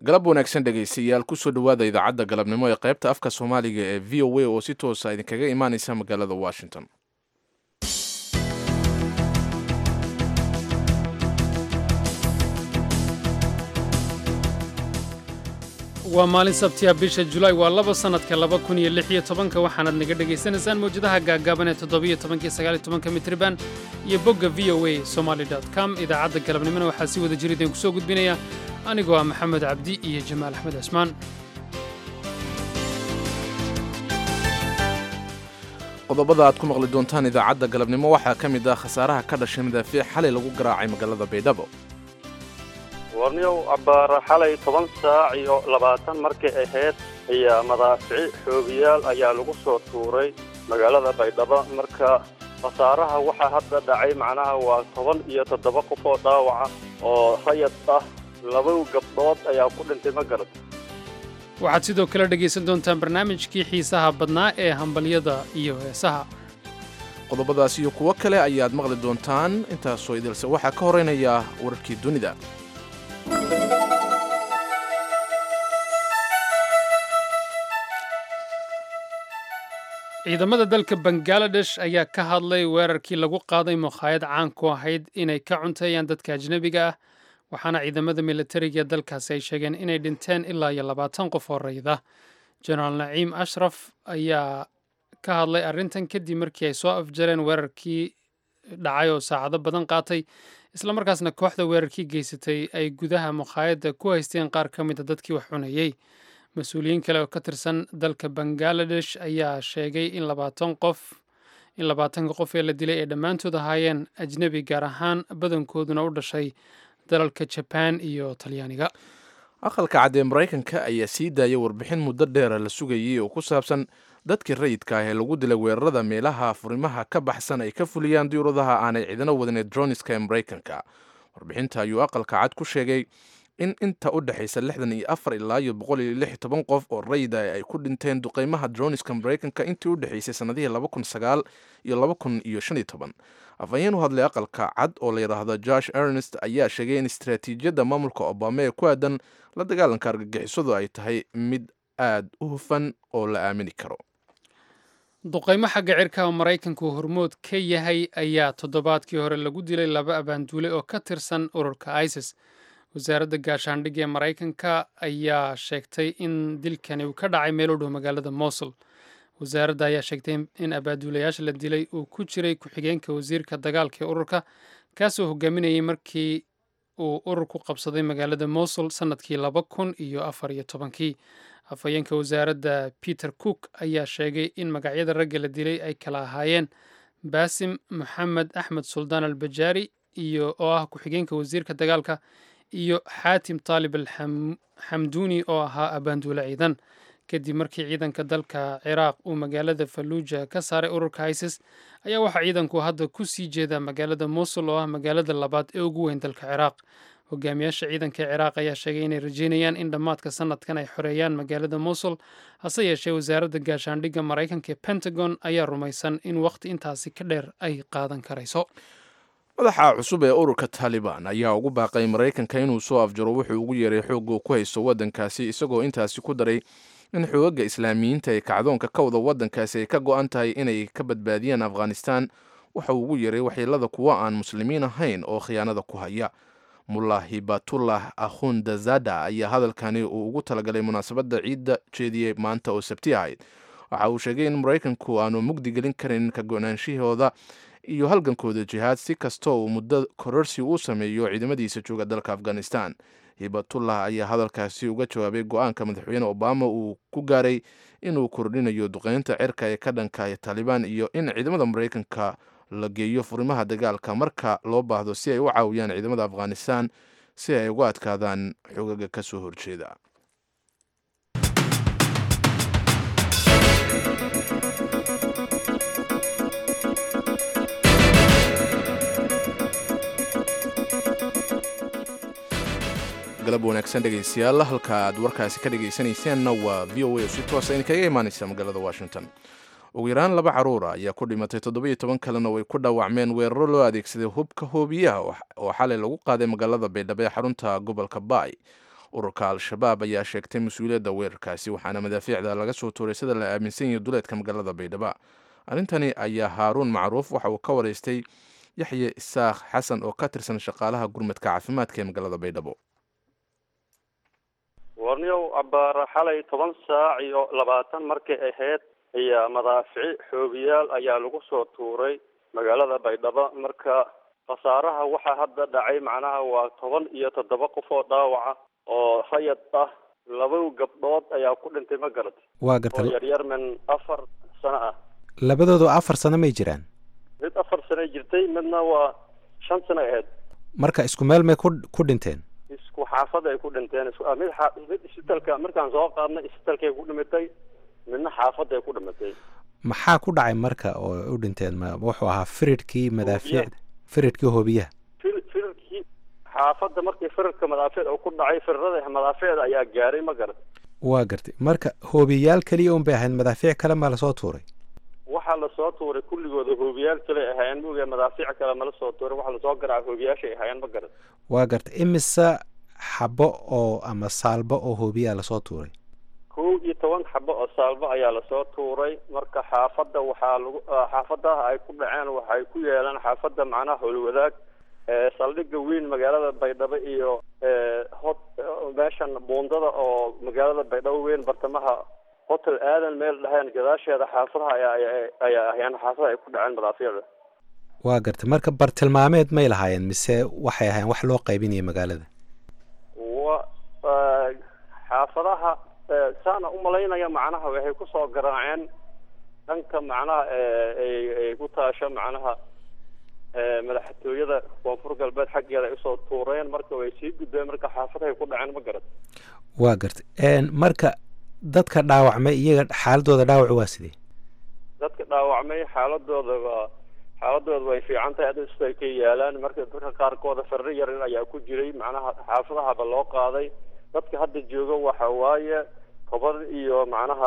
galab wanaagsan dhegaystayaal kusoo dhowaada idaacadda galabnimo ee qaybta afka soomaaliga ee v o a oo si toosa idinkaga imaaneysa magaalada washington waa maalin sabtiya bisha julaay waa laba sannadka laba kun iyo lix iyo tobanka waxaanaad naga dhegaysanaysaan mawjadaha gaagaaban ee toddobiyo tobanka iyo sagaal iyo tobanka mitriban iyo bogga v o a somaali dot com idaacadda galabnimona waxaa si wada jir idinku soo gudbinaya anigoo ah maxamed cabdi iyo jamaal axmed cismaan qodobada aad ku maqli doontaan idaacadda galabnimo waxaa ka mid ah khasaaraha ka dhashay madaafiic xalay lagu garaacay magaalada baydhabo warniyow abbaara xalay toban saac iyo labaatan markay ahayd ayaa madaafici xoogiyaal ayaa lagu soo tuuray magaalada baydhabo marka khasaaraha waxaa hadda dhacay macnaha waa toban iyo toddoba qof oo dhaawaca oo rayad ah laba gabdhood ayaa ku dhintay ma garad waxaad sidoo kale dhegaysan doontaan barnaamijkii xiisaha badnaa ee hambalyada iyo heesaha qodobadaas iyo kuwo kale ayaad maqli doontaan intaasoo idilse waxaa ka horeynaya wararkii dunida ciidamada dalka bangaladesh ayaa ka hadlay weerarkii lagu qaaday mukhaayad caan ku ahayd inay ka cunteeyaan dadka ajnebiga ah waxaana ciidamada militariga ee dalkaasi ay sheegeen inay dhinteen ilaa iyo labaatan qof oo rayda jenaraal naciim ashraf ayaa ka hadlay arrintan kadib markii ay soo afjareen weerarkii dhacay oo saacado badan qaatay islamarkaasna kooxda weerarkii geysatay ay gudaha mukhaayadda ku haysteen qaar ka mida dadkii wax cunayey mas-uuliyiin kale oo ka tirsan dalka bangaladesh ayaa sheegay in labaatan qof in labaatanka qof ee la dilay ay dhammaantood ahaayeen ajnebi gaar ahaan badankooduna u dhashay dalalka jabaan iyo talyaaniga aqalka cad ee maraykanka ayaa sii daaya warbixin muddo dheera la sugayay oo ku saabsan dadkii rayidka ah ee lagu dilay weerarada meelaha furimaha ka baxsan ay ka fuliyaan diyuuradaha aanay ciidano wadaneed droniska ee maraykanka warbixinta ayuu aqalka cad ku sheegay in inta u dhexaysa lixdan iyo afar ilaa iyo boqol iyo lix iyo toban qof oo rayid ah ay ku dhinteen duqeymaha droniska maraykanka intii u dhexaysay sannadihii laba kun sagaal iyo laba kun iyo shan iyo toban afhayeen u hadlay aqalka cad oo la yidhaahdo josh ernest ayaa sheegay in istaraatiijiyadda maamulka obama ee ku aadan la dagaalanka argagixisadu ay tahay mid aad u hufan oo la aamini karo duqaymo xagga cirka oo maraykanku hormood ka yahay ayaa toddobaadkii hore lagu dilay laba abaanduule oo ka tirsan ururka isis wasaaradda gaashaandhigga ee maraykanka ayaa sheegtay in dilkani uu ka dhacay meel u dhow magaalada mosul wasaaradda ayaa sheegtay in abaaduulayaasha la dilay uu ku jiray ku-xigeenka wasiirka dagaalka ee ururka kaasoo hogaaminayay markii uu ururku qabsaday magaalada mosul sannadkii laba kun iyo afar iyo tobankii afhayeenka wasaaradda peter cook ayaa sheegay in magacyada ragga la dilay ay kala ahaayeen baasim moxamed axmed suldaan al bajaari iyo oo ah ku-xigeenka wasiirka dagaalka iyo xaatim taalib al xamduuni oo ahaa abaanduule ciidan kadib markii ciidanka dalka ciraaq uu magaalada falluuja ka saaray ururka isis ayaa waxaa ciidanku hadda ku sii jeedaa magaalada mosul oo ah magaalada labaad ee ugu weyn dalka ciraaq hogaamiyaasha ciidanka ciraaq ayaa sheegay inay rajeynayaan in dhammaadka sanadkan ay xoreeyaan magaalada mosul hase yeeshee wasaaradda gaashaandhigga maraykanka ee pentagon ayaa rumaysan in wakhti intaasi ka dheer ay qaadan karayso madaxa cusub ee ururka taalibaan ayaa ugu baaqay maraykanka inuu soo afjaro wuxuu ugu yeeray xoogga ku haysto waddankaasi isagoo intaasi ku daray in xoogaga islaamiyiinta ee kacdoonka ka wada waddankaasi ay ka go-an tahay inay ka badbaadiyaan afghanistan waxa uu ugu yeeray waxyeelada kuwa aan muslimiin ahayn oo khiyaanada ku haya mullah hibatullah akhundazada ayaa hadalkani uu ugu talagalay munaasabadda ciidda jeediyey maanta oo sabti ahayd waxa uu sheegay in maraykanku aanu mugdi gelin karin ka go-naanshahooda iyo halgankooda jihaad si kastoo uu muddo kororsi uu sameeyo ciidamadiisa jooga dalka afghanistan hibatullah ayaa hadalkaasi uga jawaabay go-aanka madaxweyne obama uu ku gaaray inuu kordhinayo duqeynta cirka ee ka dhanka taalibaan iyo in ciidamada maraykanka la geeyo furimaha dagaalka marka loo baahdo si ay u caawiyaan ciidamada afghanistan si ay uga adkaadaan xogaga ka soo horjeeda galab wanaagsan dhegaystayaal halka aad warkaasi ka dhegaysanaysaanna waa v o a oo si toosa idinkaga imaanaysa magaalada washington ugu yaraan laba caruura ayaa ku dhimatay toddobiyo toban kalena way ku dhaawacmeen weeraro loo adeegsaday hubka hoobiyaha oo xalay lagu qaaday magaalada baydhabo ee xarunta gobolka baay ururka al-shabaab ayaa sheegtay mas-uuliyadda weerarkaasi waxaana madaafiicda laga soo tuuray sida la aaminsan yahay duleedka magaalada baydhabo arrintani ayaa haaruun macruuf waxa uu ka wareystay yaxye isaaq xasan oo ka tirsan shaqaalaha gurmadka caafimaadka ee magaalada baydhabo warniyow cabaara xalay toban saac iyo labaatan markay ahayd ayaa madaafici xoogiyaal ayaa lagu soo tuuray magaalada baydhabo marka khasaaraha waxaa hadda dhacay macnaha waa toban iyo toddoba qof oo dhaawaca oo rayad ah laba gabdhood ayaa ku dhintay ma garat waa oo garta yaryar min afar sano ah labadoodu afar sano may jiraan mid afar sano jirtay midna waa shan sano ahayd marka isku meel may ku ku dhinteen isku xaafad ay ku dhinteen isku ah, mid xa- mid isbitaalka markaan soo qaadnay isbitaalkay ku dhimatay midna xaafadday ku dhimatay maxaa ku dhacay marka oo u dhinteen ma wuxuu ahaa firidhkii madaafiicda firidhkii hoobiyaha fir firarkii xaafadda markii firarka madaafiic uu ku dhacay firarada madaafiicda ayaa gaaray ma garat waa gartay marka hoobiyayaal keliya un bay ahayd madaafiic kale maa lasoo tuuray waxaa lasoo tuuray kulligooda hoobiyaal kale ahaayeen mooga madaafiic kale mala soo tuuray waxaa lasoo garaaca hoobiyaashay ahaayeen ma garat waa gartay imise xabo oo ama saalbo oo hoobiyaa lasoo tuuray kow iyo toban xabo oo saalbo ayaa lasoo tuuray marka xaafadda waxaa lagu ah, xaafadaha ay ku dhaceen waxay ku yeelaan xaafadda macnaha howlwadaag ee saldhigga weyn magaalada baydhabo iyo ee hot meeshan buundada oo magaalada baydhabo weyn bartamaha hotel aadan meel dhaheen gadaasheeda xaafadaha ayaa ayaa- ayaa ahyaan xaafadaha ay ku dhaceen madaafiicda waa gartay marka bartilmaameed may lahaayeen mise waxay ahaayeen wax loo qaybinaya magaalada wa ah, xaafadaha eh, saana umalaynaya macnaha waxay kusoo garaaceen dhanka macnaha eh, ay ay ku taasho macnaha eh, madaxtooyada koonfur galbeed xaggeeda ay usoo tuureen marka way sii gudbeen marka xaafadahay ku dhaceen ma garat waa gartay Een, marka dadka dhaawacmay iyaga xaaladooda dhaawacu waa sidee dadka dhaawacmay xaaladooda waa xaaladooda way fiican tahay hadda sida ay ka yaalaan marka dadka qaarkooda farro yarin ayaa ku jiray macnaha xaafadahaba loo qaaday dadka hadda jooga waxa waaye toban iyo macnaha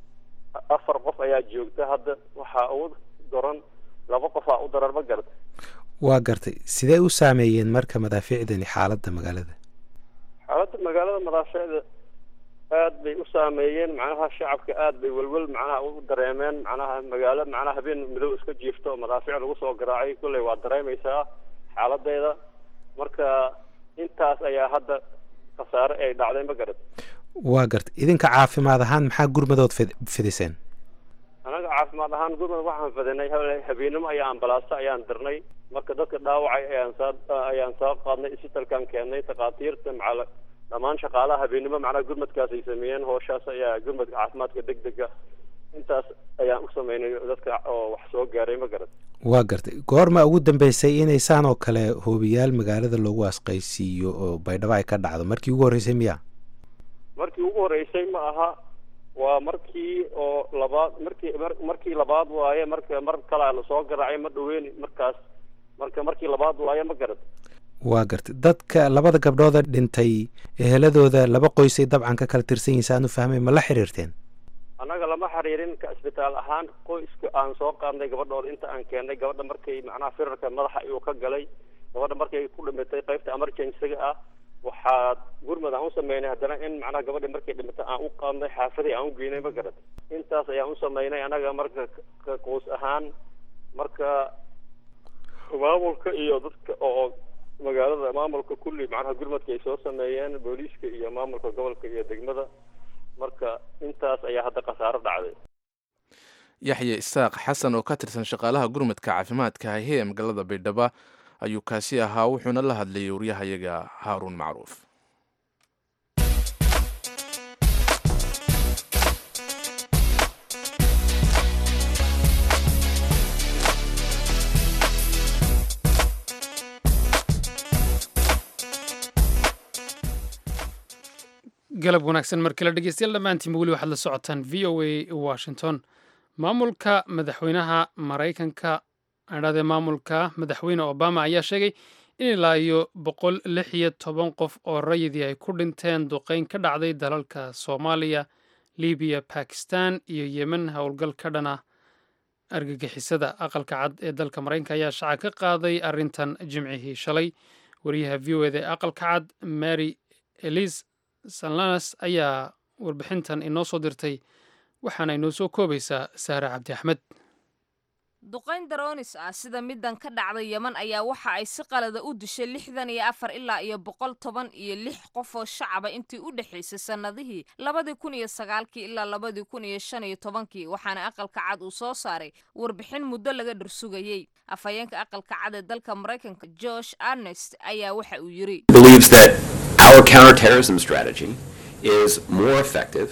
afar qof ayaa joogta hadda waxaa ugu daran laba qofaa u daran ma garata waa gartay sidee u saameeyeen marka madaafiicdani xaaladda magaalada xaaladda magaalada madaaficda aad bay u saameeyeen macnaha shacabka aad bay welwel macnaha u dareemeen macnaha magaalo macnaha habeen madow iska jiifto oo madaafiic lagu soo garaacay kolley waa dareemaysaa xaaladeeda marka intaas ayaa hadda khasaare ay dhacday ma garad waa gartay idinka caafimaad ahaan maxaa gurmadood fid- fidiseen anaga caafimaad ahaan gurmad waxaan fadinay hal- habeenimo ayaa ambalaasta ayaan dirnay marka dadka dhaawacay ayaan soo ayaan soo qaadnay isbitalkaan keennay takhaatiirta macala dhammaan shaqaalaha habeenimo macnaha gurmadkaas ay sameeyeen hooshaas ayaa gurmadka caafimaadka degdega intaas ayaan u sameynay dadka oo wax soo gaaray ma garad waa gartay goorma ugu dambeysay inay saan oo kale hoobiyaal magaalada loogu asqaysiiyo oo baydhabo ay ka dhacdo markii ugu horreysay miya markii ugu horeysay ma aha waa markii oo labaad markii mar- markii labaad waaye marka mar kalea lasoo garaacay ma dhaweyn markaas marka markii labaad waaye ma garad waa gartay dadka labada gabdhooda dhintay eheladooda laba qoysay dabcan ka kala tirsan yihiin saan u fahmay ma la xiriirteen annaga lama xiriirin ka isbitaal ahaan qoyska aan soo qaadnay gabadhooda inta aan keennay gabadha markay macnaha firarka madaxa ayuu ka galay gabadha markay ku dhimatay qaybta emergencyga ah waxaa gurmad aan u sameynay haddana in macnaha gabadha markay dhimatay aan u qaadnay xaafadii aan u geynay ma garad intaas ayaan u sameynay annaga marka ka qoys ahaan marka maamulka iyo dadka oo magaalada maamulka kulli macnaha gurmadka ay soo sameeyeen booliiska iyo maamulka gobolka iyo degmada marka intaas ayaa hadda khasaaro dhacday yaxye isaaq xasan oo ka tirsan shaqaalaha gurmadka caafimaadka hahe ee magaalada baydhabo ayuu kaasi ahaa wuxuuna la hadlayay waryahayaga haaruun macruuf galab wanaagsan mar kale dhegeystayaal dhammaantiinba weli waxaad la socotaan v o a washington maamulka madaxweynaha maraykanka adhade maamulka madaxweyne obama ayaa sheegay in ilaa iyo boqol lix iyo toban qof oo rayidii ay ku dhinteen duqeyn ka dhacday dalalka soomaaliya libiya bakistan iyo yemen howlgal ka dhan ah argagixisada aqalka cad ee dalka maraykanka ayaa shaaca ka qaaday arrintan jimcihii shalay wariyaha v o eda ee aqalka cad mary elise salanas ayaa warbixintan inoo soo dirtay waxaana inoo soo koobaysaa saare cabdi axmed duqayn daroonis ah sida middan ka dhacday yeman ayaa waxa ay si qalada u dishay lixdan iyo afar ilaa iyo boqol toban iyo lix qof oo shacaba intii u dhexaysay sannadihii labadii kun iyo sagaalkii ilaa labadii kun iyo shan iyo tobankii waxaana aqalka cad uu soo saaray warbixin muddo laga dhursugayey afhayeenka aqalka cad ee dalka maraykanka josh arnest ayaa waxa uu yidhi believes that our counterterrorism strategy is more effective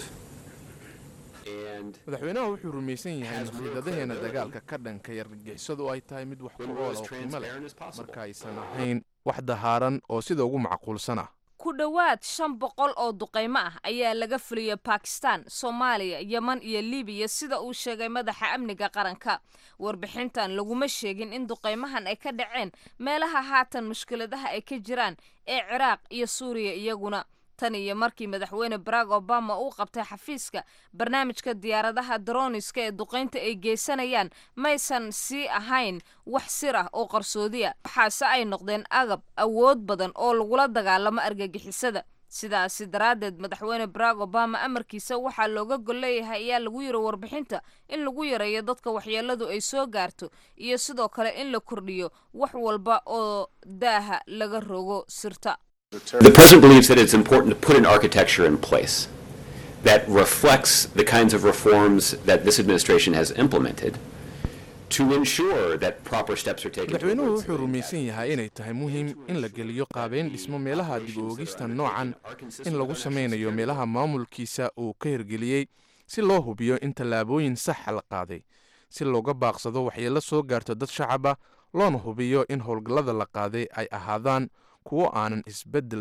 and madaxweynaha wuxuu rumaysan yahay in khiidadaheena dagaalka ka dhanka yargagixisadu ay tahay mid wax ku oola oo qiimo leh marka aysan ahayn wax dahaaran oo sida ugu macquulsan ah ku dhowaad shan boqol oo duqaymo ah ayaa laga fuliyey bakistan soomaaliya yeman iyo libiya sida uu sheegay madaxa amniga qaranka warbixintan laguma sheegin in duqaymahan ay ka dhaceen meelaha haatan mushkiladaha ay ka jiraan ee ciraaq iyo suuriya iyaguna tan iyo markii madaxweyne barack obama uu qabtay xafiiska barnaamijka diyaaradaha daroniska ee duqaynta ay geysanayaan maysan sii ahayn wax sir ah oo qarsoodi ah waxaase ay noqdeen agab awood badan oo lagula dagaalamo argagixisada sidaasi daraaddeed madaxweyne barack obama amarkiisa waxaa looga golleeyahay ayaa lagu yiri warbixinta in lagu yareeyo dadka waxyeeladu ay soo gaarto iyo sidoo kale in la kordhiyo wax walba oo daaha laga rogo sirta the president believes that it's important to put an architecture in place that reflects the kinds of reforms that this administration has implemented to ensure that proper steps are taken madaxweynuhu towards wuxuu rumaysan yahay inay tahay muhiim in la geliyo qaabeyn dhismo meelaha dib u oogista noocan in lagu samaynayo meelaha maamulkiisa uu ka hirgeliyey si loo hubiyo in tallaabooyin saxa la qaaday si looga baaqsado waxyeello soo gaarto dad shacaba loona hubiyo in howlgallada la qaaday ay ahaadaan kuwo aanan isbedel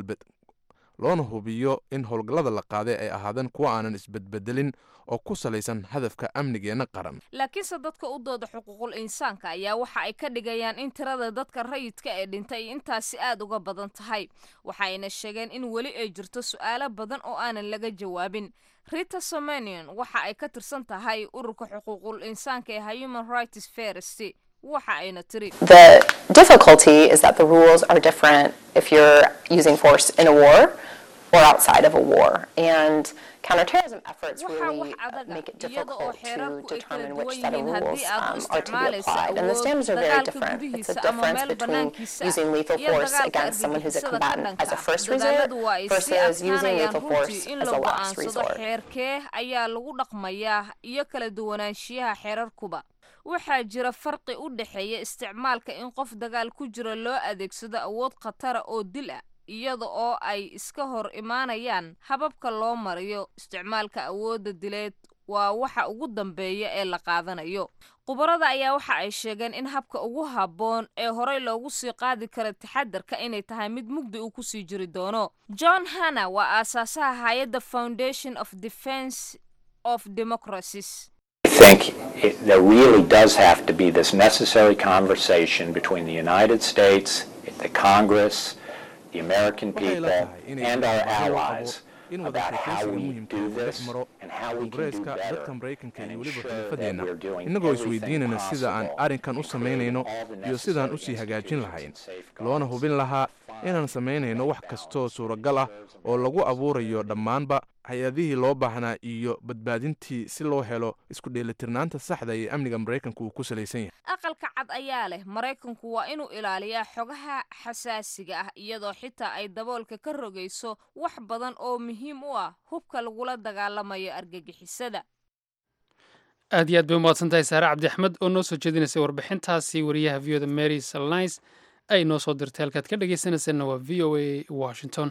loona hubiyo in howlgallada la qaaday ay ahaadaan kuwo aanan isbedbedelin oo ku salaysan hadafka amnigeenna qaran laakiinse dadka u dooda xuquuqul insaanka ayaa waxa ay ka dhigayaan in tirada dadka rayidka ee dhintay ay intaasi aad uga badan tahay waxayna sheegeen in weli ay jirto su'aalo badan oo aanan laga jawaabin rita somanion waxa ay ka tirsan tahay ururka xuquuqul insaanka ee human rights first waxa ayna tiri The difficulty is that the rules are different if you're using force in a war or outside of a war. And counterterrorism efforts waxaa really wax uh, adaga make it iyada oo difficult xeerarku to ay kala determine duwan which set of yihiin rules haddii aad u um, are to be isticmaalayso applied. And the awood standards are very dagaalka different. It's a gudihiisa ama difference meel between banaankiisa using lethal iyo force dagaalka against someone who's a argagixisada combatant ka as a dhanka first resort dadaaladu waa ay sii versus using adkaanayaan lethal runtii force in as a lagu last aansado resort. xeerkee ayaa lagu dhaqmayaa iyo kala duwanaanshiyaha xeerarkuba waxaa jira farqi u dhexeeya isticmaalka in qof dagaal ku jira loo adeegsado awood khatara oo dil ah iyada oo ay iska hor imaanayaan hababka loo mariyo isticmaalka awoodda dileed waa waxa ugu dambeeya ee la qaadanayo khubarada ayaa waxa ay sheegeen in habka ugu habboon ee horey loogu sii qaadi kara taxadarka inay tahay mid mugdi uu kusii jiri doono john hanna waa aasaasaha hay-adda foundation of defense of democracies I think it, there really does have to be this necessary conversation between the United States, the Congress, the American waxay la people, tahay inay and our baahida u qabo allies in about how wadashaqaysiga we muhiimka do uu dhex this maro and how we can do kongreeska better dadka maraykanka and iyo weliba ensure that xulafadeenna we're doing innagoo everything isweydiinayna sida aan possible arrinkan u to samaynayno create all the iyo sidaan necessary usii hagaajin institutions lahayn and safeguards loona hubin lahaa inaan samaynayno wax kastoo suuragal ah oo lagu abuurayo dhammaanba hay-adihii loo baahnaa iyo badbaadintii si loo helo isku dheelitirnaanta saxda ee amniga maraykanka uu ku salaysan yahay aqalka cad ayaa leh maraykanku waa inuu ilaaliyaa xogaha xasaasiga ah iyadoo xitaa ay daboolka ka rogayso wax badan oo muhiim u ah hubka lagula dagaalamayo argagixisada aad iyo aad bay umahadsan tahay saare cabdi axmed oo noo soo jeedinaysay warbixintaasi wariyaha v oda mary salnis ay noo soo dirtay halkaad ka dhegaysanaysanna waa v o a washington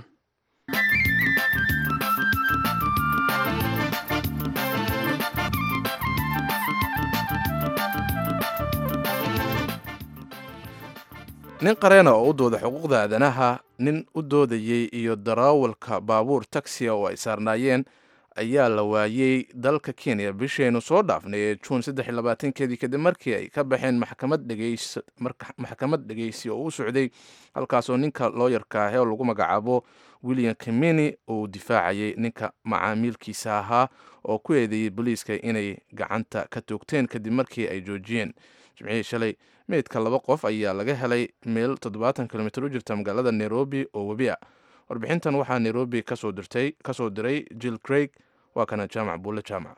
nin qareena oo u dooda xuquuqda aadanaha nin u doodayey iyo daraawalka baabuur taksiya oo ay saarnaayeen ayaa la waayey dalka kenya bishaynu soo dhaafnay ee juun saddex iyo labaatankeedii kadib markii ay ka baxeen maxkamad dhegeys maxkamad dhegeysi oo u socday halkaasoo ninka looyarka ah oo lagu magacaabo william kimini uu difaacayay ninka macaamiilkiisa ahaa oo ku eedeeyey booliiska inay gacanta ka toogteen kadib markii ay joojiyeen jimcihii shalay meydka laba qof ayaa laga helay meel toddobaatan kilomitr u jirta magaalada nairobi oo webi a warbixintan waxaa nairobi kasoo dirtay kasoo diray jill craig waa kana jaamac buulle jaamac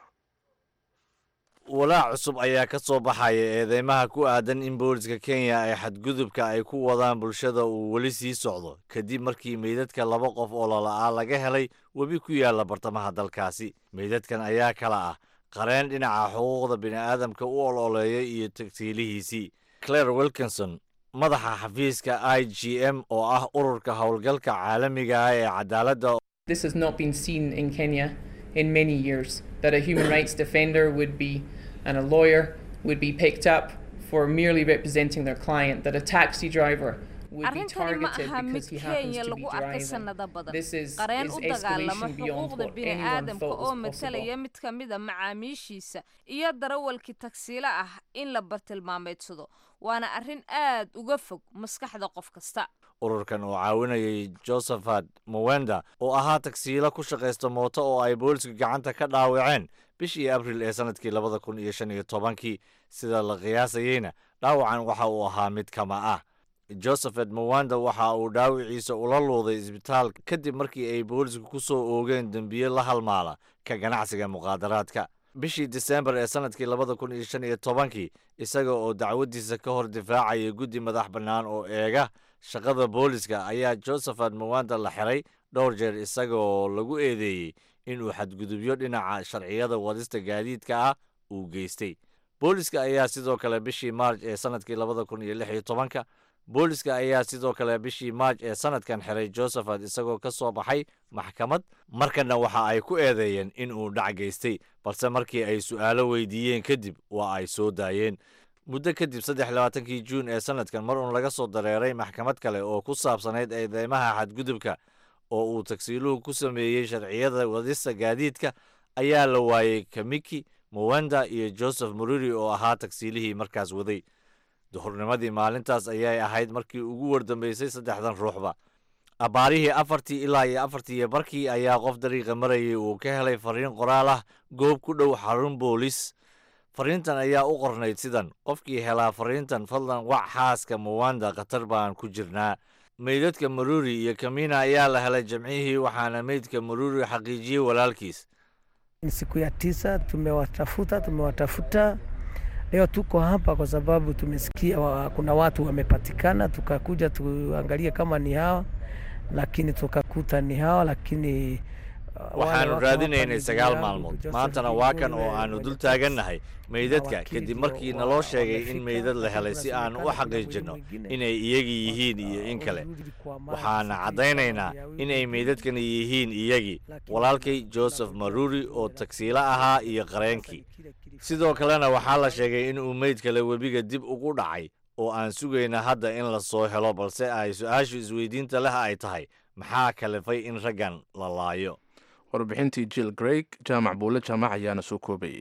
walaac cusub ayaa ka soo baxaya eedeymaha ku aadan in booliska kenya ay xadgudubka ay ku wadaan bulshada uu weli sii socdo kadib markii meydadka laba qof oo lala'aa laga helay webi ku yaalla bartamaha dalkaasi meydadkan ayaa kala ah qareen dhinaca xuquuqda bini'aadamka u ololeeya iyo tagsiilihiisii claire wilkinson madaxa xafiiska i g m oo ah ururka howlgalka caalamiga ah ee cadaaladda This has not been seen in Kenya in many years. That a human rights defender would be, and a lawyer would be picked up for merely representing their client, that a taxi driver would be arrintani ma targeted aha mid because he happens kenya to be lagu arkay driving. sanado badan This is, qareen is u dagaalama escalation beyond xuquuqda what anyone bini'aadamka thought oo was possible. matalaya mid ka mid a macaamiishiisa iyo darawalkii tagsiile ah in la bartilmaameedsado waana arrin aad uga fog maskaxda qof kasta ururkan oo caawinayay josephat mowenda oo ahaa tagsiilo ku shaqaysta mooto oo ay booliska gacanta ka dhaawaceen bishii abril ee sanadkii labada kun iyo shan iyo tobankii sida la qiyaasayeyna dhaawacan waxa uu ahaa mid kama ah josephat mowanda waxa uu dhaawiciisa ula luuday isbitaal kadib markii ay boolisku ku soo oogeen dembiye la halmaala ka ganacsiga muqaadaraadka bishii disembar ee sanadkii labada kun iyo shan iyo tobankii isaga oo dacwadiisa ka hor difaacaya guddi madax bannaan oo eega shaqada booliska ayaa josephat mowanda la xiray dhowr jeer isaga oo lagu eedeeyey inuu xadgudubyo dhinaca sharciyada wadista gaadiidka ah uu geystay booliska ayaa sidoo kale bishii maarj ee sanadkii labada kun iyo lix iyo tobanka booliska ayaa sidoo kale bishii maarj ee sanadkan xiray josephat isagoo ka soo baxay maxkamad markana waxa ay ku eedeeyeen in uu dhac geystay balse markii ay su'aalo weydiiyeen kadib waa ay soo daayeen muddo kadib saddex labaatankii juun ee sanadkan mar uun laga soo dareeray maxkamad kale oo ku saabsanayd eedeymaha xadgudubka oo uu tagsiiluhu ku sameeyey sharciyada wadista gaadiidka ayaa la waayey kamiki mowenda iyo joseph mururi oo ahaa tagsiilihii markaas waday duhurnimadii maalintaas ayay ahayd markii ugu wardambeysay saddexdan ruuxba abbaarihii afartii ilaa iyo afartii iyo barkii ayaa qof dariiqa marayay uu ka helay fariin qoraal ah goob ku dhow xarun boolis fariintan ayaa u qornayd sidan qofkii helaa fariintan fadlan wac xaaska mowanda khatar baan ku jirnaa meydadka maruri iyo kamina ayaa la helay jamcihii waxaana meydka maruri xaqiijiyey walaalkiis Ni siku ya tisa, tumewatafuta tumewatafuta. Leo tuko hapa kwa sababu tumesikia wa, kuna watu wamepatikana, tukakuja tuangalie kama ni hawa, lakini tukakuta ni hawa, lakini uh, wale waxaanu wako hapa raadinaynay ni sagaal ndugu yangu, maalmood Joseph maantana waa kan Kigule, oo aanu mwenye dul taxi. taagannahay meydadka wakili kadib ndio markii wa- naloo sheegay in wamefika, meydad la lakini helay si aanu u kunasemekana kuna xaqiijinno mwingine inay iyagi yihiin iyo in kale waxaana caddaynaynaa inay meydadkani yihiin iyagii walaalkay joseph maruri oo tagsiilo ahaa iyo qareenkii sidoo kalena waxaa la sheegay in uu meyd kale webiga dib ugu dhacay oo aan sugayna hadda in la soo helo balse ay su-aashu isweydiinta leh ay tahay maxaa kalifay in raggan la laayo warbixintii jill greg jaamac buulle jaamac ayaana soo koobayey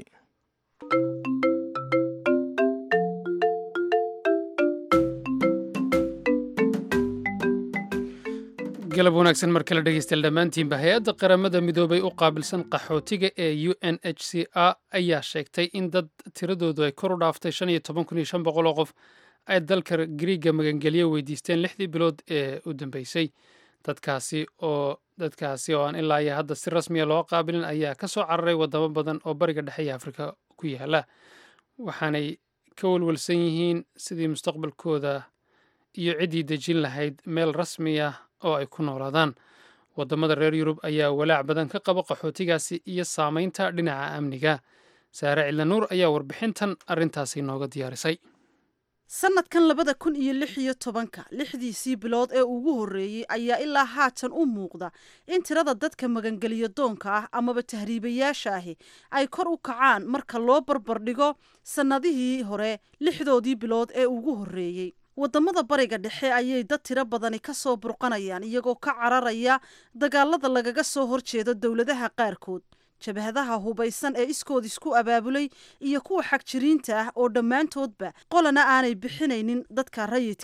galab wanaagsan mar kale dhegeystayaal dhammaantiinba hay-adda qaramada midoobay u qaabilsan qaxootiga ee u n h c a ayaa sheegtay in dad tiradoodu ay kor u dhaaftay shan iyo toban kun iyo shan boqol oo qof ay dalka griiga magangelyo weydiisteen lixdii bilood ee u dambeysay dadkaasi oo dadkaasi oo aan ilaa iyo hadda si rasmiya loo qaabilin ayaa ka soo cararay wadamo badan oo bariga dhexe iyo afrika ku yaala waxaanay ka walwalsan yihiin sidii mustaqbalkooda iyo ciddii dejin lahayd meel rasmi ah oo ay ku noolaadaan waddamada reer yurub ayaa walaac badan ka qaba qaxootigaasi iyo saamaynta dhinaca amniga saare cidlanuur ayaa warbixintan arrintaasi nooga diyaarisay sanadkan labada kun iyo lix iyo tobanka lixdiisii bilood ee ugu horreeyey ayaa ilaa haatan u muuqda in tirada dadka magangeliyo doonka ah amaba tahriibayaasha ahi ay kor u kacaan marka loo barbardhigo sannadihii hore lixdoodii bilood ee ugu horreeyey waddamada bariga dhexe ayay dad tiro badani ka soo burqanayaan iyagoo ka cararaya dagaalada lagaga soo horjeedo dowladaha qaarkood jabhadaha hubaysan ee iskood isku abaabulay iyo kuwa xagjiriinta ah oo dhammaantoodba qolana aanay bixinaynin dadka rayidka ah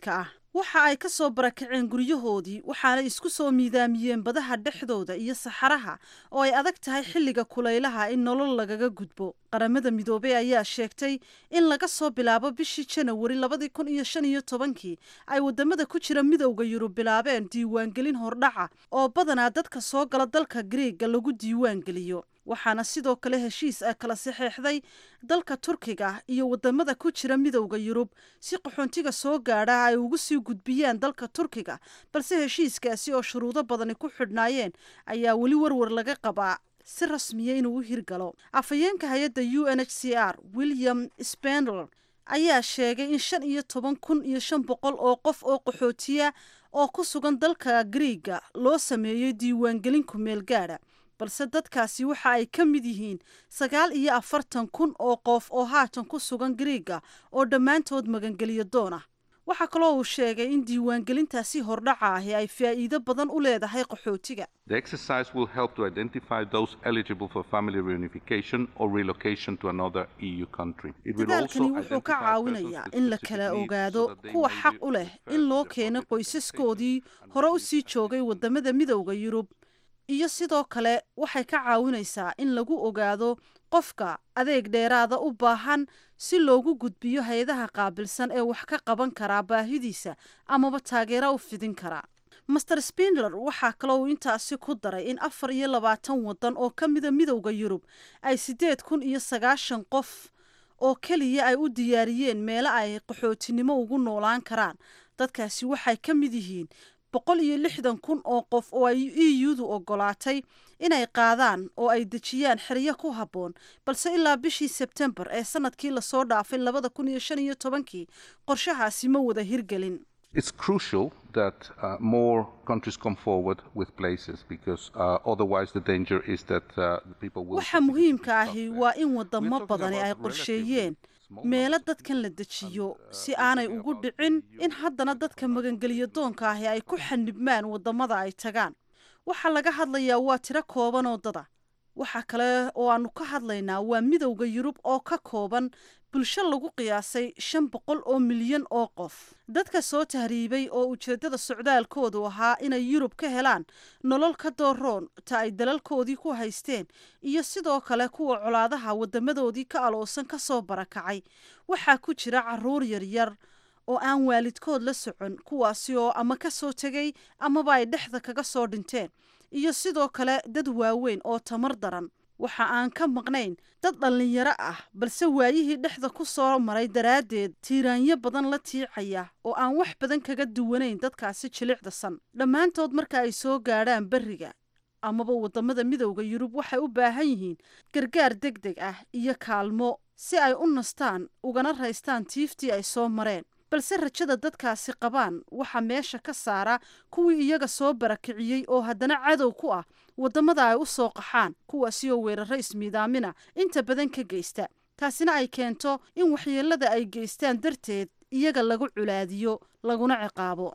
waxa ay ka soo barakaceen guryahoodii waxaana isku soo miidaamiyeen badaha dhexdooda iyo saxaraha oo ay adag tahay xilliga kulaylaha in nolol lagaga gudbo qaramada midoobey ayaa sheegtay in laga soo bilaabo bishii janawari labadii kun iyo shan iyo tobankii ay wadamada ku jira midowda yurub bilaabeen diiwaangelin hordhaca oo badanaa dadka soo gala dalka griega lagu diiwaangeliyo waxaana sidoo kale heshiis ah kala saxeexday dalka turkiga iyo wadamada ku jira midowda yurub si qaxoontiga soo gaadha ay ugu sii gudbiyaan dalka turkiga balse heshiiskaasi oo shuruudo badani ku xidhnaayeen ayaa weli warwar laga qabaa si rasmiya inuu u hirgalo afhayeenka hay-adda u n h c r william spendler ayaa sheegay in shan iyo toban kun iyo shan boqol oo qof oo qaxootiya oo ku sugan dalka griiga loo sameeyey diiwaangelin ku meel gaadha balse dadkaasi waxa ay ka mid yihiin sagaal iyo afartan kun oo qof oo haatan ku sugan griiga oo dhammaantood magangeliyo doon ah waxaa kaloo uu sheegay in diiwaangelintaasi hordhaca ahi ay faa'iido badan u leedahay qaxootiga The exercise will help to identify those eligible for family reunification or relocation to another EU country. It will dadaalkani also wuxuu ka identify caawinayaa persons with in la specific kala needs so ogaado that they kuwa may xaq be u leh referred in to loo their keeno protected qoysaskoodii hore u sii joogay wadamada midowda yurub iyo sidoo kale waxay ka caawinaysaa in lagu ogaado qofka adeeg dheeraada u baahan si loogu gudbiyo hay-adaha qaabilsan ee wax ka qaban karaa baahidiisa amaba taageero u fidin karaa master spindler waxaa kaloo uu intaasi ku daray in afar iyo labaatan wadan oo ka mida midowda yurub ay siddeed kun iyo sagaashan qof oo keliya ay u diyaariyeen meelo ay qaxootinimo ugu noolaan karaan dadkaasi waxay ka mid yihiin boqol iyo lixdan kun oo qof oo ay e u-du ogolaatay inay qaadaan oo ay dejiyaan xeryo ku habboon balse ilaa bishii sebtembar ee sanadkii lasoo dhaafay labada kun iyo shan iyo tobankii qorshahaasi ma wada hirgelin It's crucial that uh, more countries come forward with places because uh, otherwise the danger is that uh, people will. waxa muhiimka ahi waa in wadamo badani ay qorsheeyeen meelo dadkan la dejiyo si aanay ugu dhicin in haddana dadka magangeliyo doonka ahi ay ku xanibmaan wadamada ay tagaan waxaa laga hadlayaa waa tiro kooban oo dada waxa kale oo aanu ka hadlaynaa waa midowda yurub oo ka kooban bulsho lagu qiyaasay shan boqol oo milyan oo qof dadka soo tahriibay oo ujeeddada socdaalkoodu ahaa inay yurub ka helaan nolol ka dooroon ta ay dalalkoodii ku haysteen iyo sidoo kale kuwa colaadaha wadamadoodii ka aloosan ka soo barakacay waxaa ku jira caruur yaryar oo aan waalidkood la socon kuwaasi oo ama ka soo tegay amaba ay dhexda kaga soo dhinteen iyo sidoo kale dad waaweyn oo tamar daran waxa aan ka maqnayn dad dhallinyaro ah balse waayihii dhexda ku soo maray daraaddeed tiiraanyo badan la tiicaya oo aan wax badan kaga duwanayn dadkaasi jilicdasan dhammaantood marka ay soo gaadhaan berriga amaba wadamada midowda yurub waxay u baahan yihiin gargaar deg deg ah iyo kaalmo si ay u nastaan ugana raystaan tiiftii ay soo mareen balse rajada dadkaasi qabaan waxaa meesha ka saara kuwii iyaga soo barakiciyey oo haddana cadow ku ah wadamada ay u soo qaxaan kuwaasi oo weeraro ismiidaamina inta badan ka geysta taasina ay keento in waxyeelada ay geystaan darteed iyaga lagu culaadiyo laguna ciqaabo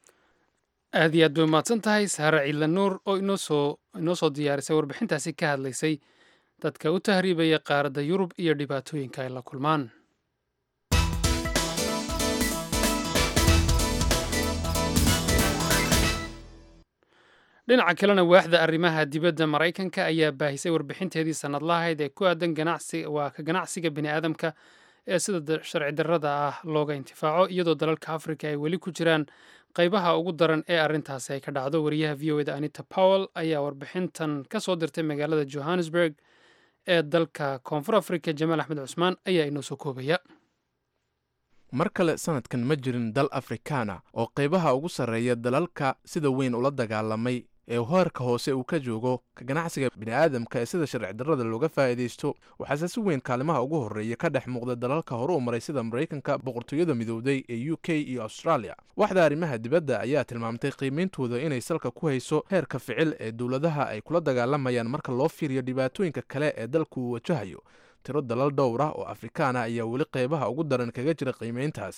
aad iyo aad bay umahadsan tahay saare ciidla nuur oo inoosoo inoo soo diyaarisay warbixintaasi ka hadlaysay dadka u tahriibaya qaaradda yurub iyo dhibaatooyinka ay la kulmaan dhinaca kalena waaxda arrimaha dibadda maraykanka ayaa baahisay warbixinteedii sannadlahayd ee ku aadan ganacsi waa ka ganacsiga bini aadamka ee sida sharci darrada ah looga intifaaco iyadoo dalalka afrika ay weli ku jiraan qaybaha ugu daran ee arrintaasi ay ka dhacdo wariyaha v o eda anita powell ayaa warbixintan ka soo dirtay magaalada johannesburg ee dalka koonfur afrika jamaal axmed cusmaan ayaa inoo soo koobaya mar kale sanadkan ma jirin dal afrikaana oo qaybaha ugu sarreeya dalalka sida weyn ula dagaalamay ee hoerka hoose uu ka joogo ka ganacsiga bini'aadamka ee sida sharci darrada looga faa'iidaysto waxaase si weyn kaalimaha ugu horreeya ka dhex muuqda dalalka hore u maray sida maraykanka boqortooyada midowday ee u k iyo australia waxda arrimaha dibadda ayaa tilmaamtay qiimeyntooda inay salka ku hayso heerka ficil ee dowladaha ay kula dagaalamayaan marka loo fiiriyo dhibaatooyinka kale ee dalku uu wajahayo tiro dalal dhowr ah oo afrikaana ayaa weli qaybaha ugu daran kaga jira qiimeyntaasi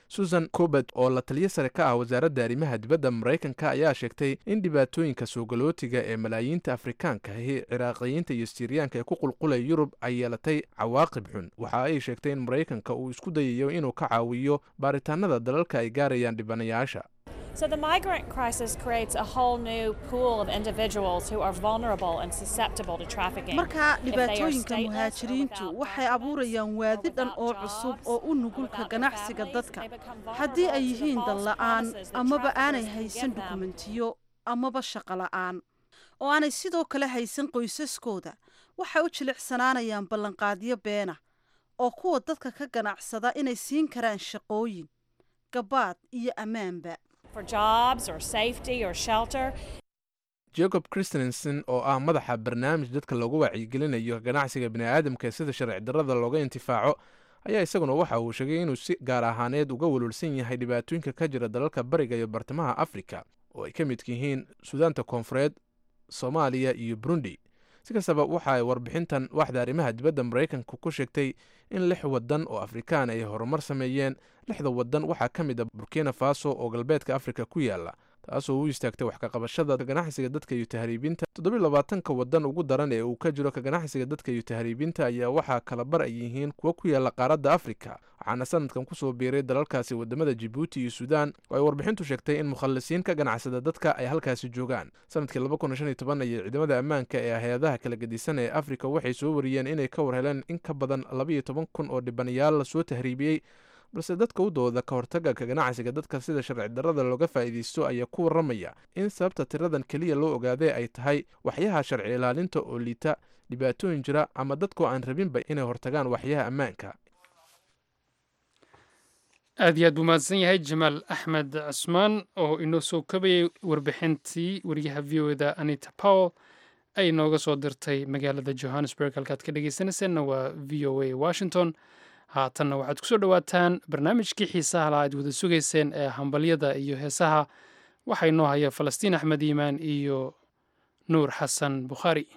susan cobert oo la taliyo sare ka ah wasaaradda arrimaha dibadda maraykanka ayaa sheegtay in dhibaatooyinka soogalootiga ee malaayiinta afrikaanka ahi ciraaqiyiinta iyo siiriyaanka ee ku qulqulaya yurub ay yeelatay cawaaqib xun waxa ay sheegtay in maraykanka uu isku dayayo inuu ka caawiyo baaritaanada dalalka ay gaarayaan dhibanayaasha So the migrant crisis creates a whole new pool of individuals who are vulnerable and susceptible to trafficking. marka If they are dhibaatooyinka stateless or muhaajiriintu without waxay abuurayaan waadi dhan oo cusub oo u nugulka ganacsiga dadka haddii ay yihiin dan la'aan amaba aanay haysan dukumentiyo amaba shaqo la'aan oo aanay sidoo kale haysan qoysaskooda waxay u jilicsanaanayaan ballanqaadyo beena oo kuwa dadka ka ganacsada inay siin karaan shaqooyin gabaad iyo ammaanba for jobs or safety or shelter. jacob christensen oo ah madaxa barnaamij dadka loogu wacyigelinayo ganacsiga bini'aadamka sida sharci darrada looga intifaaco ayaa isaguna waxa uu sheegay inuu si gaar ahaaneed uga walwalsan yahay dhibaatooyinka ka jira dalalka bariga iyo bartamaha afrika oo ay ka midka yihiin suudaanta koonfureed soomaaliya iyo burundi si kastaba waxa ay warbixintan waxda arrimaha dibadda maraykanka ku sheegtay in lix waddan oo afrikaan ay horumar sameeyeen lixda waddan waxaa ka mid a burkina faso oo galbeedka afrika ku yaala taasoo u istaagtay wax ka qabashada ganacsiga dadka iyo tahriibinta toddobiy labaatanka waddan ugu daran ee uu ka jiro ka ganacsiga dadka iyo tahriibinta ayaa waxaa kala bar ay yihiin kuwa ku yaala qaaradda afrika waxaana sanadkan kusoo biiray dalalkaasi wadamada jibuuti iyo suudaan oo ay warbixintu sheegtay in mukhallisiin ka ganacsada dadka ay halkaasi joogaan sanadkii ayay ciidamada ammaanka ee hay-adaha kala gedisan ee afrika waxay soo wariyeen inay ka war heleen in ka badan labayo toban kun oo dhibanayaal lasoo tahriibiyey balse dadka u dooda ka hortaga ka ganacsiga dadka sida sharci darrada looga faa'iidaysto ayaa ku warramaya in sababta tiradan keliya loo ogaadee ay tahay waxyaha sharci ilaalinta oo liita dhibaatooyin jira ama dadkoo aan rabinba inay hortagaan waxyaha ammaanka aad iyo aad buu mahadsan yahay jamaal axmed cusmaan oo inoo soo kabayay warbixintii wariyaha v o da anita powell ay inooga soo dirtay magaalada johannesburg halkaad ka dhegeysanayseena waa v o a washington haatanna waxaad kusoo dhowaataan barnaamijkii xiisaha la aad wada sugayseen ee hambalyada iyo heesaha waxaa inoo haya falastiin axmed iimaan iyo nuur xasan bukhaari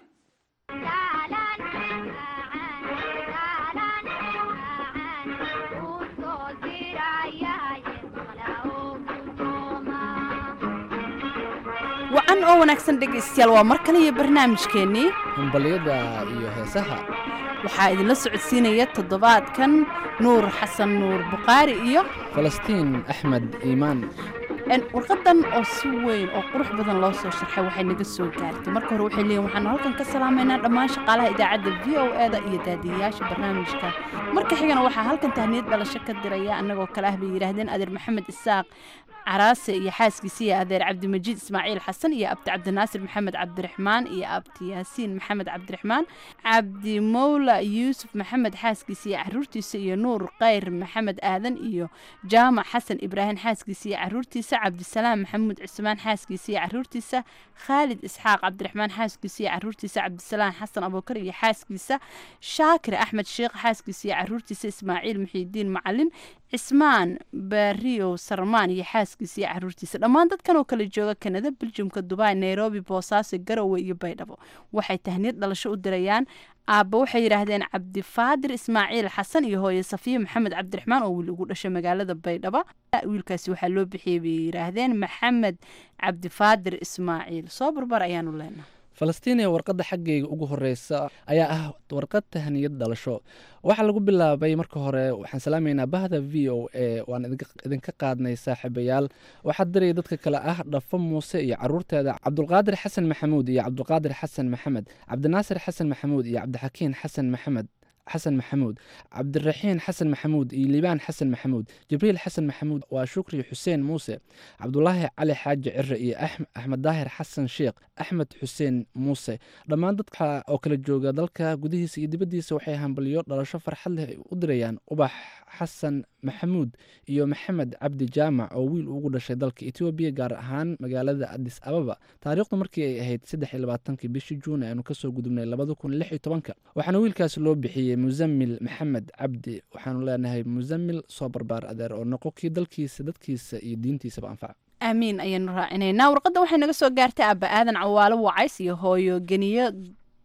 wacan oo wanaagsan dhegaystayaal waa mar kale iyo barnaamijkeennii hambalyada iyo heesaha waxaa idinla socodsiinaya toddobaadkan nuur xasan nuur bukhaari iyo falastiin axmed iimaan warqadan oo si weyn oo qurux badan loo soo sharxay waxay naga soo gaartay marka hore waxay leeyihin waxaanu halkan ka salaamaynaa dhammaan shaqaalaha idaacadda v o e da iyo daadiyayaasha barnaamijka marka xigana waxaa halkan tahniyad dhalasho ka diraya annagoo kale ah bay yidhaahdeen adeer maxamed isaaq caraase iyo xaaskiisa iyo adeer cabdimajiid ismaaciil xasan iyo abdi cabdinaasir maxamed cabdiraxmaan iyo abdi yaasiin maxamed cabdiraxmaan cabdi mowla yuusuf maxamed xaaskiisa iyo caruurtiisa iyo nuur kayr maxamed aadan iyo jaamac xasan ibraahim xaaskiisa iyo caruurtiisa cabdisalaam maxamuud cismaan xaaskiisa iyo caruurtiisa khaalid isxaaq cabdiraxmaan xaaskiisa iyo caruurtiisa cabdisalaam xasan abuukar iyo xaaskiisa shaakir axmed sheekh xaaskiisa iyo caruurtiisa ismaaciil muxiidiin macalin cismaan baariyow sarmaan iyo xaaskiisa iyo caruurtiisa dhammaan dadkan oo kala jooga kanada beljumka dubai nairobi boosaaso garowe iyo baydhabo waxay tahniyad dhalasho u dirayaan aabba waxay yidhaahdeen cabdifaadir ismaaciil xasan iyo hooye safiya maxamed cabdiraxmaan oo wiil ugu dhashay magaalada baydhabo wiilkaasi waxaa loo bixiyey bay yidhaahdeen maxamed cabdifaadir ismaaciil soo barbar ayaanu leenahay falastiiniya warqadda xaggayga ugu horeysa ayaa ah warqad tahniyad dhalasho waxaa lagu bilaabay marka hore waxaan salaamaynaa bahda v o a waan idinka qaadnay saaxiibayaal waxaa diraya dadka kale ah dhafo muuse iyo caruurteeda cabdulqaadir xasan maxamuud iyo cabdulqaadir xasan maxamed cabdinaasir xasan maxamuud iyo cabdixakiin xasan maxamed xasan maxamuud cabdiraxiin xasan maxamuud iyo liibaan xasan maxamuud jibriil xasan maxamuud waa shukri xuseen muuse cabdulaahi cali xaaji cire iyo axmed daahir xasan sheekh axmed xuseen muuse dhammaan dadka oo kala jooga dalka gudihiisa iyo dibaddiisa waxay hambalyo dhalasho farxad leh u dirayaan ubax xasan maxamuud iyo maxamed cabdi jaamac oo wiil ugu dhashay dalka etoobiya gaar ahaan magaalada adis ababa taariikhdu markii ay ahayd saddex iyo labaatankii bishii juun aanu kasoo gudubnay labada kun lix iyo tobanka waxaana wiilkaasi loo bixiyey musamil maxamed cabdi waxaanu leenahay musamil soo barbaar adeer oo noqo kii dalkiisa dadkiisa iyo diintiisaba anfaca aamiin ayaanu raacinaynaa warqadda waxay naga soo gaartay aaba aadan cawaalo wacays iyo hooyo geniyo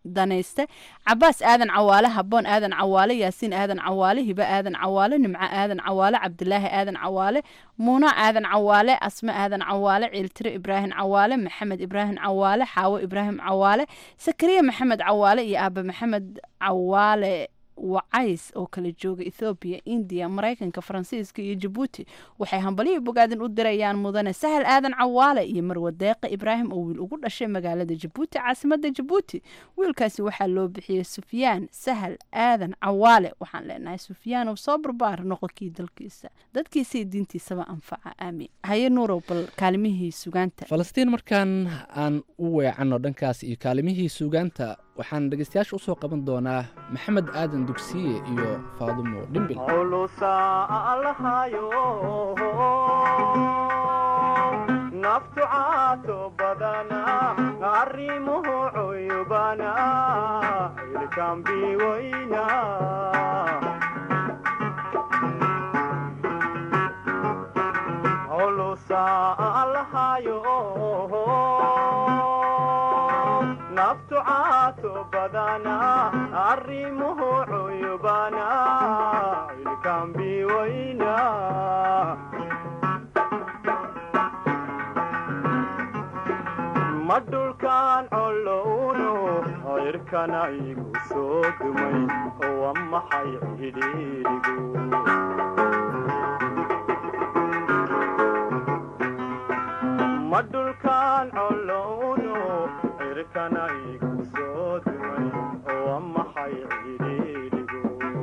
danayste cabaas aadan cawaale haboon aadan cawaale yaasiin aadan cawaale hibe aadan cawaale nimco aadan cawaale cabdilaahi aadan cawaale muuno aadan cawaale asme aadan cawaale ciiltire ibraahim cawaale maxamed ibraahim cawaale xaawo ibraahim cawaale sakariya maxamed cawaale iyo aabe maxamed cawaale wacays oo kala jooga ethoobiya indiya maraykanka faransiiska iyo jabuuti waxay hambalihii bogaadin u dirayaan mudane sahal aadan cawaale iyo marwe deeqe ibraahim oo wiil ugu dhashay magaalada jabuuti caasimada jabuuti wiilkaasi waxaa loo bixiyey sufyaan sahal aadan cawaale waxaan leenahay sufyaan oo soo barbaar noqonkii dalkiisa dadkiisa iyo diintiisaba anfaca aamiin haye nuurow bal kaalimihii sugaanta falastiin markaan aan u weecanno dhankaas iyo kaalimihii suugaanta waxaan dhegeystayaasha usoo qaban doonaa maxamed aadan dugsiye iyo faadumo dhimbil naftu caato badana arrimuhu cuyubana ilkambi weyna holusa allahayo naftu caato badana arrimuhu cuyubana ilkambi weyna ma dhulkaan colowno cirkana igu soo dumay wa maxay cidhiidhigu ma dhulkaan colowno cirkana igu soo dumay wa maxay cidhiidhigu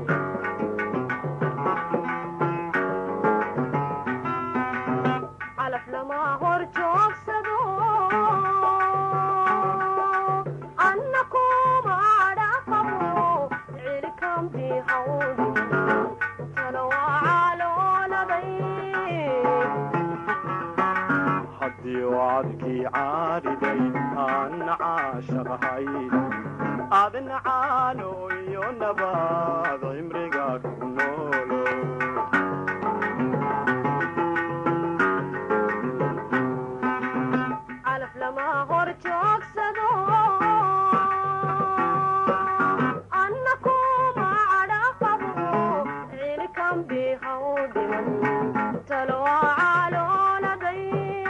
calaf lama hor joogsado anna kuma dhaqabo cirkambi hawdi tana waa calooladay haddii wacadkii caariday aanna caashaqahay adna caano iyo nabaad cimriga ku noolo calaf lama hor joogsado anna kuma dhaqabo cirkambi hawdiman tana waa calooladay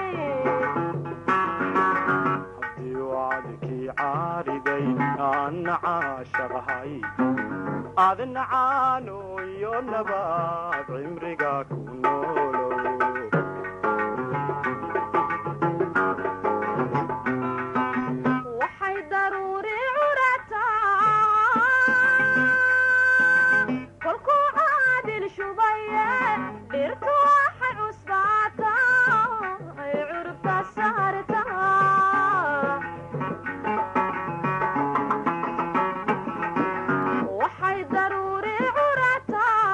haddii wacadkii caariday aanna caashaqahay adna caano iyo nabaad cimriga ku noolo waxay daruuri curataa kolkuu caadil shubaye dhirtu waxay cusbaataa ay curubta saartaa waxay daruuri curataa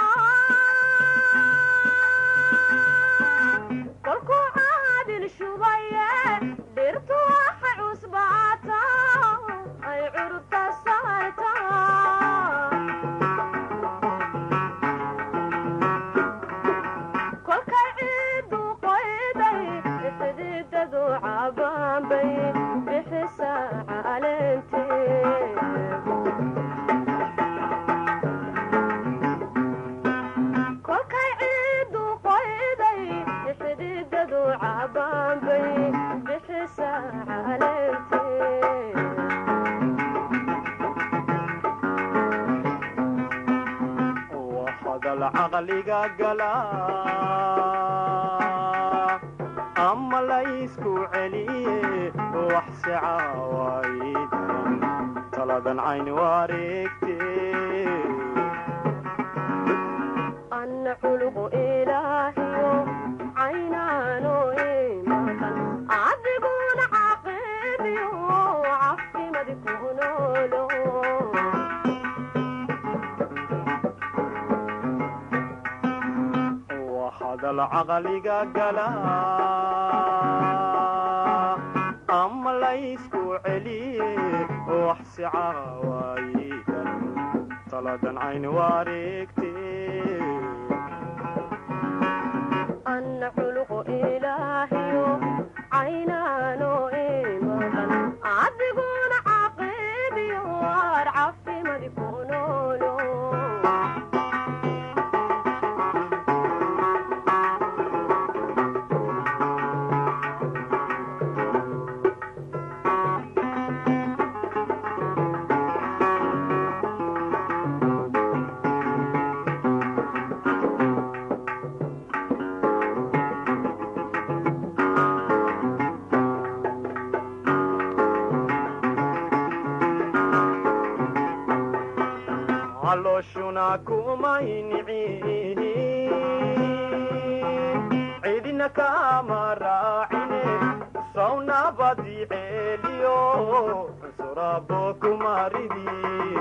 kolkuu caadil shubaye dhirtu waxay cusbaataa ay curubta saartaa kolkay ciidu qoyday xididadu cabaanbay bixisa caleentee kolkay ciidu qoyday xididadu cabaanbay bixisa caleentee waa hadal caqliga gala ama laysku celiye wax si caawaydan taladan cayn wareegte anna culuqu ilaahiyo caynaano imaqan adiguna caqibiyo cafimadi ku noolo waa hadal caqliga gala ama laysku celiye wax si caawaydan taladan cayn wareegte anna culuqu ilaahiyo caynaano imaqan adiguna caqibiyo calooshuna kumay nicin cidina kama raacine sawnabadi ceeliyo cunsurabo kumaridi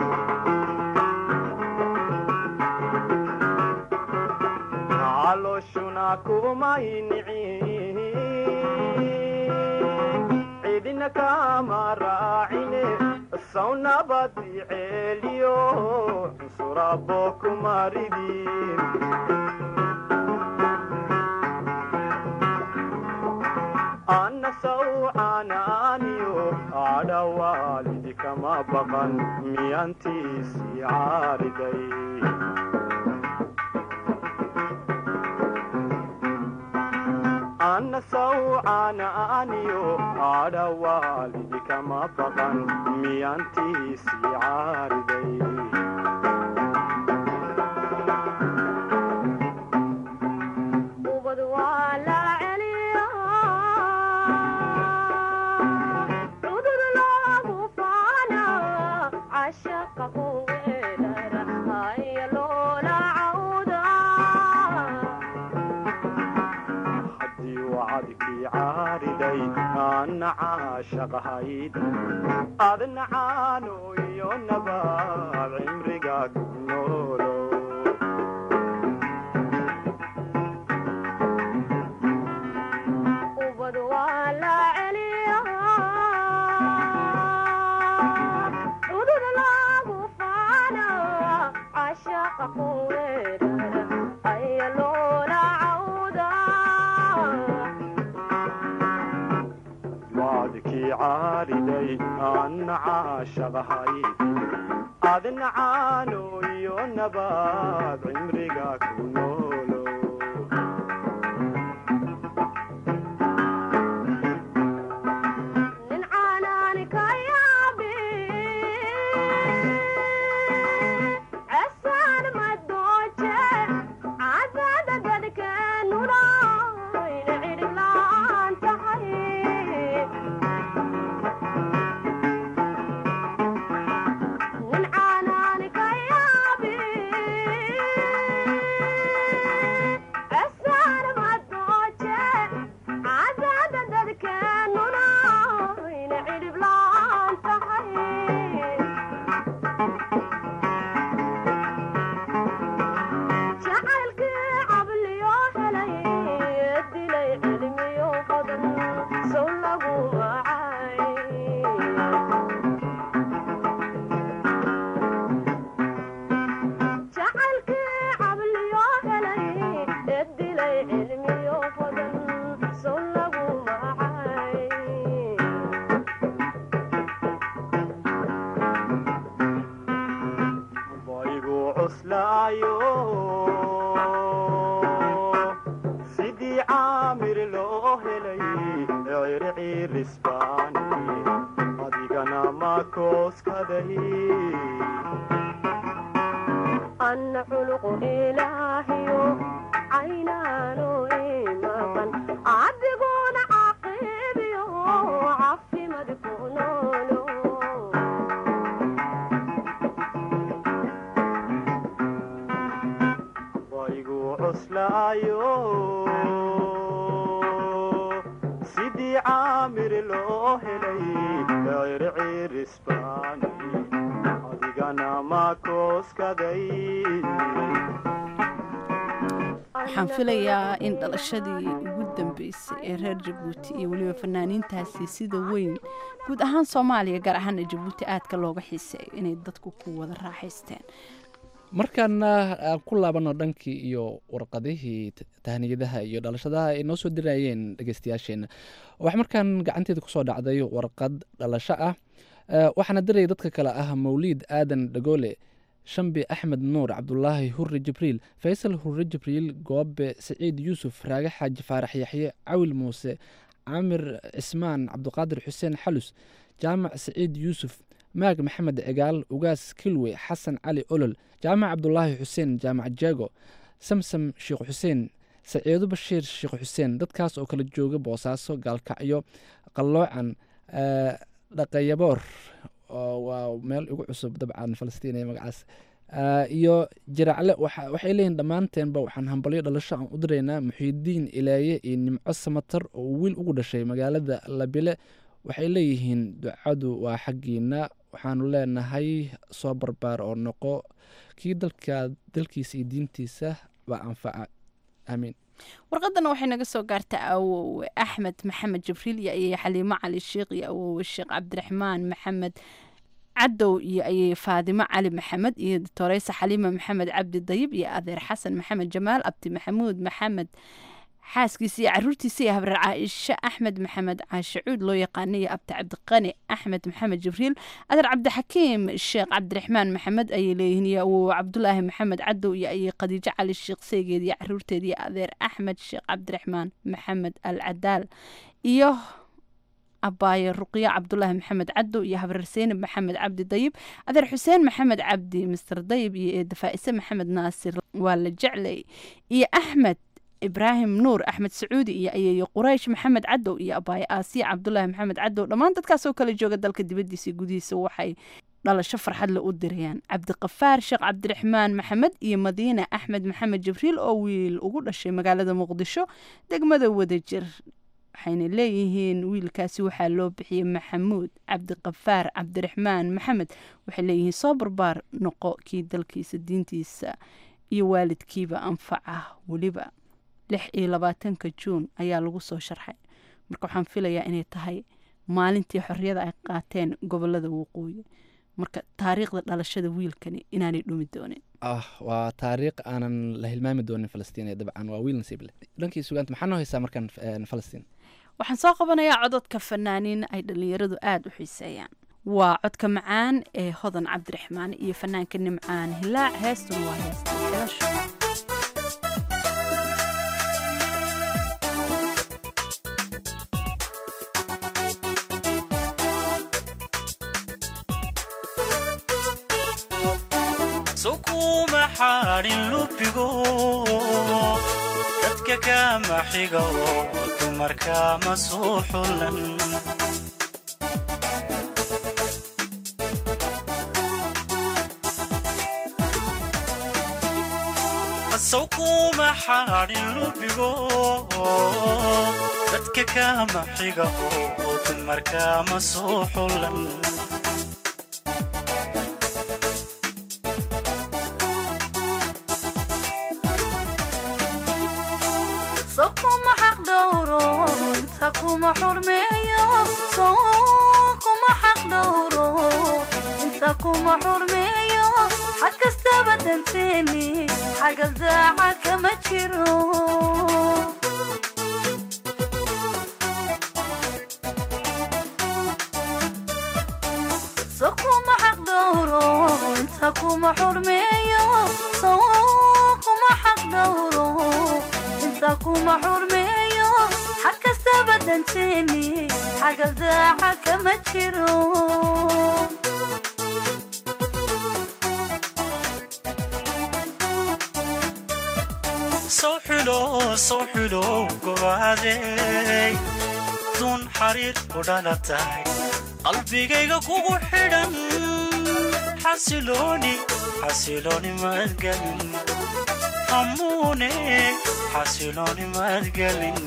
calooshuna kumay nicin cidina kama raacine sawnabadi ceeliyo cunsurabo kumaridi anna sawcanaaniyo adhawaalidi kama baqan miyantiisii caariday anna sawcanaaniyo adhawaalidi kama baqan miyantiisii caariday ubad waa la celiyaa cudud loogu faana cashaqa kuweedara haya loola cawda haddii wacadkii caariday anna caashaqahayd adna caano iyo nabaad cimriga ku noolo ubad waa la celiyaa cudud loogu faana cashaqa kuweedara haya loola cawda wacdkii caariday anna caashaqahayd adna caano iyo nabaad cimriga ku noolo nin caanaani ka yaabi cesaan madooje cadada dadkeenuna ina cidhib la'aan tahay nin caanaani ka yaabi cesaan madooje cadada dadkeenuna ina cidhib la'aan tahay jacaylkii cabliyo helay dilay cilmiyo badan sow lagu wacay jacaylkii cabliyo helay dilay cilmiyo badan sow lagu wacay baygu cuslaayo sidii caamir loo helay circirisbaani adigana makooskaday anna culuqu ilaahiyo caynaano imaqan adiguna caqiibiyo cafimad ku noolo baygu cuslaayo sidii caamir loo helay circirisbaani adigana makooskaday waxaan filayaa in dhalashadii ugu dambeysay ee reer jabuuti iyo weliba fanaaniintaasi sida weyn guud ahaan soomaaliya gaar ahaana jabuuti aadka looga xiiseeyo inay dadku ku wada raaxaysteen markaana aan ku laabano dhankii iyo warqadihii t- tahniyadaha iyo dhalashadaha ay noo soo dirayeen dhegeystayaasheena waxaa markaan gacanteeda kusoo dhacday warqad dhalasho ah Eh, waxaana diraya dadka kale ah mawliid aadan dhagoole shambi axmed nuur cabdulaahi hurre jibriil faysal hurre jibriil goobe siciid yuusuf raage xaaji faarax yaxye cawil muuse caamir cismaan cabdiqaadir xuseen xalus jaamac siciid yuusuf maag maxamed cigaal ugaas kilwe xasan cali olol jaamac cabdulaahi xuseen jaamac jeego samsam sheekh xuseen saciido bashiir sheekh xuseen dadkaas oo kala jooga boosaaso gaalkacyo qalloocan eh, dhaqayaboor oo waa meel igu cusub dabcan falastiin ee magacaas iyo jiracle waxay leeyihin dhammaanteenba waxaan hambalyo dhalasho aan u diraynaa muxiidiin ilaaye iyo nimco samatar oo uu wiil ugu dhashay magaalada labile waxay leeyihiin ducadu waa xaggiina waxaanu leenahay soo barbaar oo noqo kii dalka dalkiisa iyo diintiisa baa anfaca aamiin warqadana waxay naga soo gaarta awowe axmed maxamed jibriil iyo ayay xaliimo cali sheekh iyo awowe sheekh cabdiraxmaan maxamed cadow iyo ayay faadimo cali maxamed iyo doctoreysa xaliima maxamed cabdi dayib iyo adeer xasan maxamed jamaal abdi maxamuud maxamed xaaskiisa iyo caruurtiisa iyo habreer caaisho axmed maxamed caashe cuud loo yaqaana iyo abdi cabdiqani axmed maxamed jibriil adeer cabdixakiim sheekh cabdiraxmaan maxamed ayay leeyihiin iyo awow cabdulaahi maxamed cadow iyo ayay khadiijo cali sheekh seygeed iyo caruurteed iyo adeer axmed sheekh cabdiraxmaan maxamed al cadaal iyo abaaye ruqyo cabdulaahi maxamed cadow iyo habreer seynab maxamed cabdi dayib adeer xuseen maxamed cabdi mister dayib iyo eedafaa'ise maxamed naasir waa la jeclay iyo axmed ibraahim nuur axmed sacuudi iyo ayeeyo quraysh maxamed cadow iyo abaaye aasiya cabdulaahi maxamed cadow dhammaan dadkaasoo kala jooga dalka dibadiisa gudihiisa waxay dhalasho farxadle u dirayaan cabdiqafaar sheekh cabdiraxmaan maxamed iyo madiine axmed maxamed jibriil oo wiil ugu dhashay magaalada muqdisho degmada wadajir waxayna leeyihiin wiilkaasi waxaa loo bixiyey maxamuud cabdiqafaar cabdiraxmaan maxamed waxay leeyihiin soo barbaar noqo kii dalkiisa diintiisa iyo waalidkiiba anfaca weliba lix iyo labaatanka juun ayaa lagu soo sharxay marka waxaan filayaa inay tahay maalintii xorriyada ay qaateen gobolada waqooyi marka taariikhda dhalashada wiilkani inaanay dhumi doonin ah waa taariikh aanan la hilmaami doonin falastiin ee dabcan waa wiil nasiib leh dhankii sugaanta maxaa noo haysaa markan falastiin waxaan soo qabanayaa cododka fanaaniin ay dhallinyaradu aada u xiiseeyaan waa codka macaan ee hodan cabdiraxmaan iyo fanaanka nimcaan hilaac heestun waa heesta xilasho sukuma xaadhin lubigo dadka kama xiga oo dumarka ma soo xulan sukuma xaadhin lubigo dadka kama xiga oo dumarka ma soo xulan kuma xaq dhowro inta kuma xurmeeyo kuma xaq dhowro inta kuma xurmeeyo xag kastaba danteeni xagal daaca kama jiro kuma xaq dhowro inta kuma xurmeeyo kuma xaq dhowro inta kuma xurmeeyo xag kastaba danteeni xagal daaca kama jiro soo xulo soo xulo gobaadey dun xariir ku dhalatay qalbigayga kugu xidhan xasilooni xasilooni madgelin hamuune xasilooni madgelin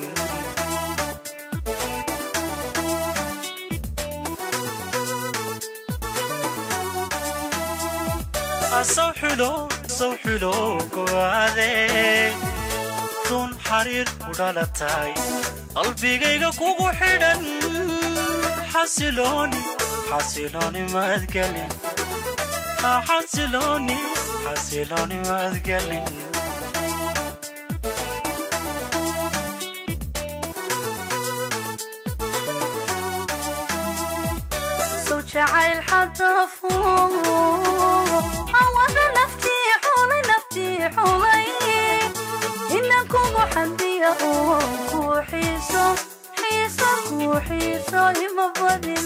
soo xulo soo xulo gobaadey dun xariir ku dhalatay qalbigayga kugu xidhan xasilooni xasilooni madgelin xasilooni xasilooni madgelin soo jacayl xadafo awada naftii xulay naftii xulay inan kugu xamdiya oo kuu xiiso xiiso kuu xiiso ima badin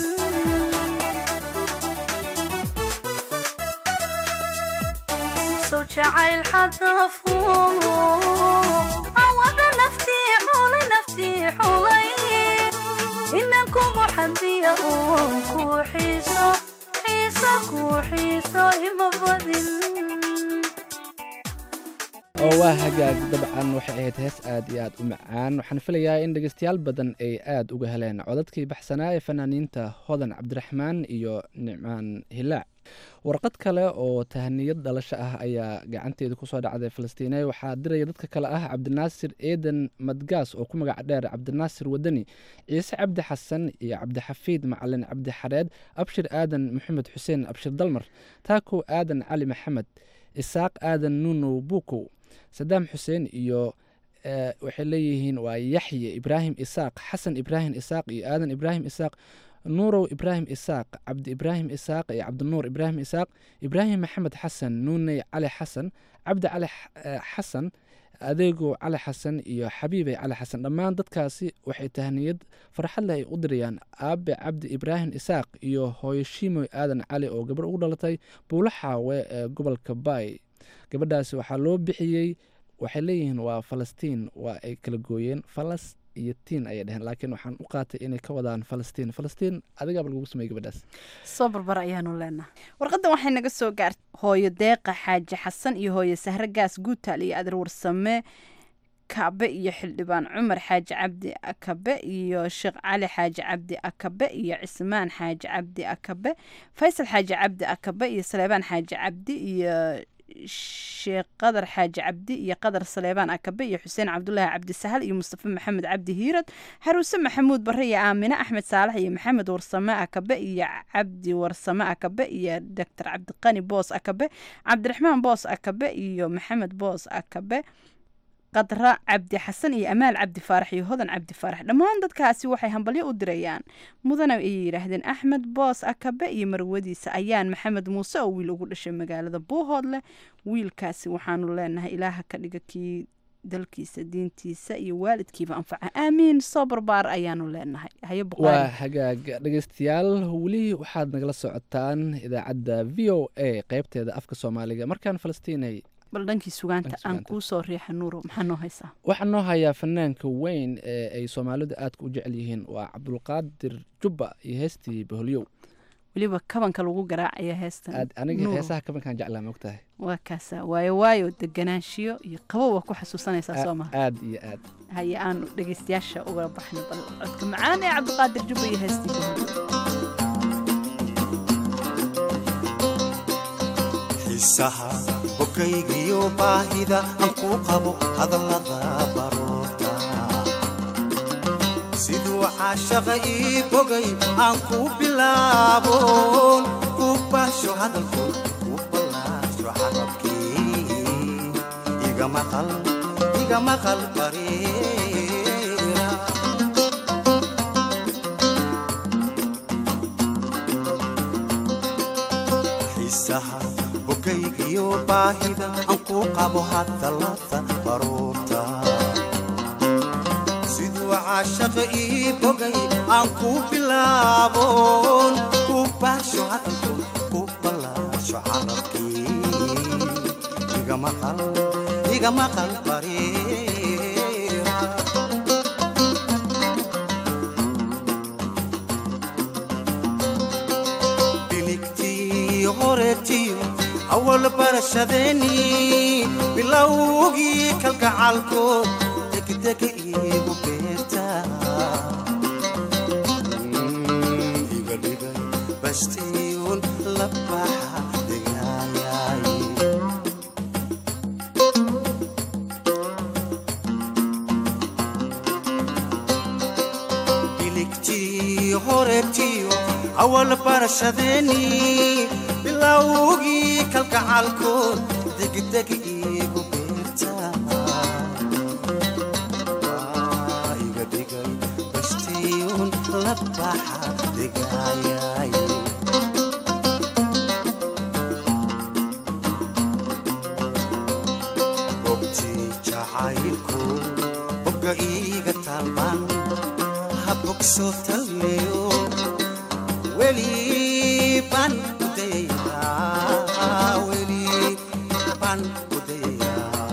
soo jacayl xadafo awada naftii xulay naftii xulay inan kugu xamdiya oo kuu xiiso xiiso kuu xiiso ima badin oo waa hagaag dabcan waxay ahayd hees aad iyo aad u macaan waxaan filayaa in dhegeystayaal badan ay aad uga heleen codadkii baxsanaa ee fanaaniinta hodan cabdiraxmaan iyo nicmaan hilaac warqad kale oo tahaniyad dhalasho ah ayaa gacanteeda kusoo dhacday falastiine waxaa diraya dadka kale ah cabdinaasir eeden madgaas oo ku magac dheer cabdinaasir wadani ciise cabdi xasan iyo cabdixafiid macalin cabdi xareed abshir aadan maxamed xuseen abshir dalmar taakow aadan cali maxamed isaaq aadan nuunow buukow sadaam xuseen iyo waxay leeyihiin waa yaxye ibraahim isaaq xasan ibraahim isaaq iyo aadan ibraahim isaaq nuurow ibraahim isaaq cabdi ibraahim isaaq iyo cabdinuur ibraahim isaaq ibraahim maxamed xasan nuuney cali xasan cabdi cali xasan adeegow cali xasan iyo xabiibey cali xasan dhammaan dadkaasi waxay tahniyad farxad leh ay u dirayaan aabe cabdi ibraahim isaaq iyo hooyo shiimoy aadan cali oo gabarh ugu dhalatay buulo xaawe ee gobolka baay gabadhaasi waxaa loo bixiyey waxay leeyihiin waa falastiin waa ay kala gooyeen falas iyo tiin ayay dheheen laakiin waxaan u qaatay inay ka wadaan falastiin falastiin adigaaba lagugu sameeyey gabadhaas soo barbar ayaanu leenahay warqaddan waxay naga soo gaartay hooyo deeqa xaaji xasan iyo hooyo sahre gaas guutaal iyo adeer warsame kabe iyo xildhibaan cumar xaaji cabdi akabe iyo sheekh cali xaaji cabdi akabe iyo cismaan xaaji cabdi akabe faysal xaaji cabdi akabe iyo saleebaan xaaji cabdi iyo sheekh qadar xaaji cabdi iyo qadar saleebaan akabe iyo xuseen cabdulaahi cabdi sahal iyo mustafa maxamed cabdi hiirad xaruuse maxamuud bare iyo aamine axmed saalax iyo maxamed warsame akabe iyo cabdi warsame akabe iyo doctor cabdiqani boos akabe cabdiraxmaan boos akabe iyo maxamed boos akabe qadra cabdi xasan iyo amaal cabdi faarax iyo hodan cabdi faarax dhammaan dadkaasi waxay hambalyo u dirayaan mudana ayay yidhaahdeen axmed boos akabe iyo marwadiisa ayaan maxamed muuse oo wiil ugu dhashay magaalada buuhoodleh wiilkaasi waxaanu leenahay ilaaha ka dhiga kii dalkiisa diintiisa iyo waalidkiiba anfaca aamiin soo barbaar ayaanu leenahay haye waa buqaari hagaag dhegeystayaal weli waxaad nagala socotaan idaacadda v o a qeybteeda afka soomaaliga markaan falastiinay bal dhankii sugaanta Dhankii aan sugaanta. kuu soo riixa nuuro maxaa noo haysaa waxaa noo hayaa fanaanka weyn ee ay soomaalidu aadka u jecel yihiin waa cabdulqaadir jubba iyo heestii baholyow weliba kabanka lagu garaacaya heestan aad aniga Nuuro. heesaha kabankaan jeclaa mogtahay waa kaasa waayo waayo deganaanshiyo iyo qabow waa ku xasuusanaysaa soo maha aad iyo aad haye aanu dhegeystayaasha uga baxno bal codka macaan ee cabdiqaadir jubba iyo heestii baholyow xiisaha bogaygiyo baahida aan ku qabo hadallada baroorta siduu caashaqa ii bogay aan ku bilaaboon ku baasho hadalku ku ballaasho carabkii iga maqal iga maqal bareera xiisaha bogaygiyo baahida aan ku qabo hadallada baruurta siduu caashaqa ii bogay aan ku bilaaboon ku baasho hadalku ku ballaasho carabkii iga maqal iga maqal bareera biligtii horeetiyo awal barashadeennii bilowgii kalgacalkood degdega iigu beerta iga dhigay bastiyuun la baxa degaayay biligtii horeetiyo awal barashadeennii bilowgii kalgacalkood degdeg iigu beerta Waa iga dhigay bastiyuun la baxa degaayay bogtii jacaylku bogga iiga taalban ha bogsoo talmeyo weli baan ku dayayaa weli baan ku dayayaa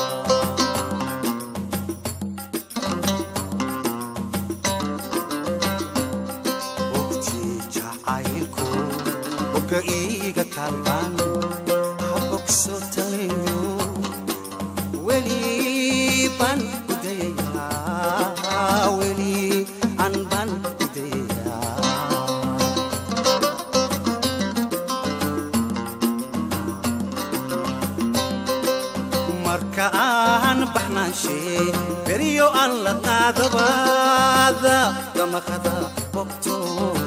bogtii jacaylku bogga iiga taalban ha bogsoo talmeyo maqada bogto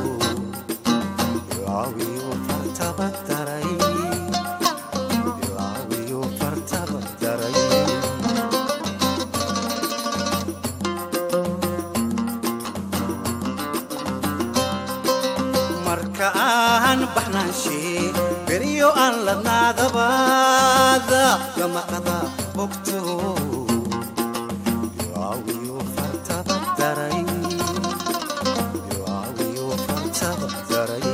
ilaawiyo fartaba daray ilaawiyo fartaba daray marka aan baxnaanshe beryo aan ladnaadabaada gamaqada bogto ilaawiyo fartaba daray ilaawiyo fartaba daray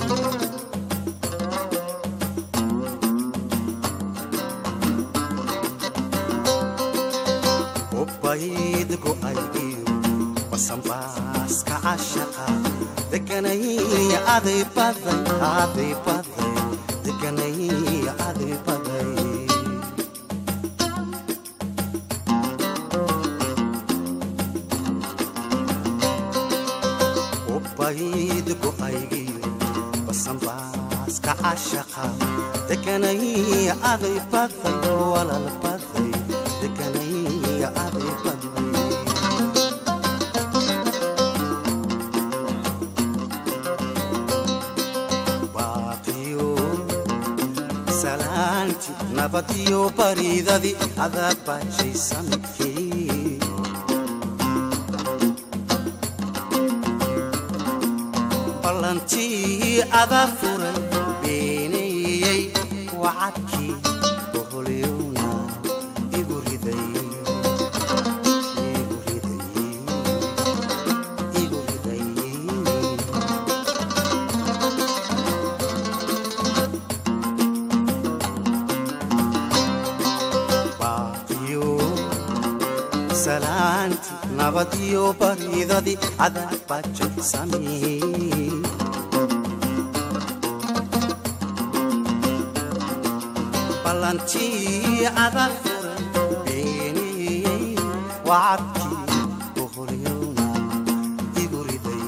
ubayd go'aygiyo basanbaaska cashaqa deganay aday baday aday baday deganay aday baday ubayd go'aygiyo basanbaaska cashaqa deganay aday baday walal baday deganay aday baday baaqiyo salaanti nabadiyo baridadi adaa baajay samidkii ballantii adaa furan beeneeyey wacadkii boholyowna igu riday igu riday igu riday baaqiyo salaanti nabadiyo baridadi adaa baajay samee ballantii adaa furan beeneeyey wacadkii boholyowna igu riday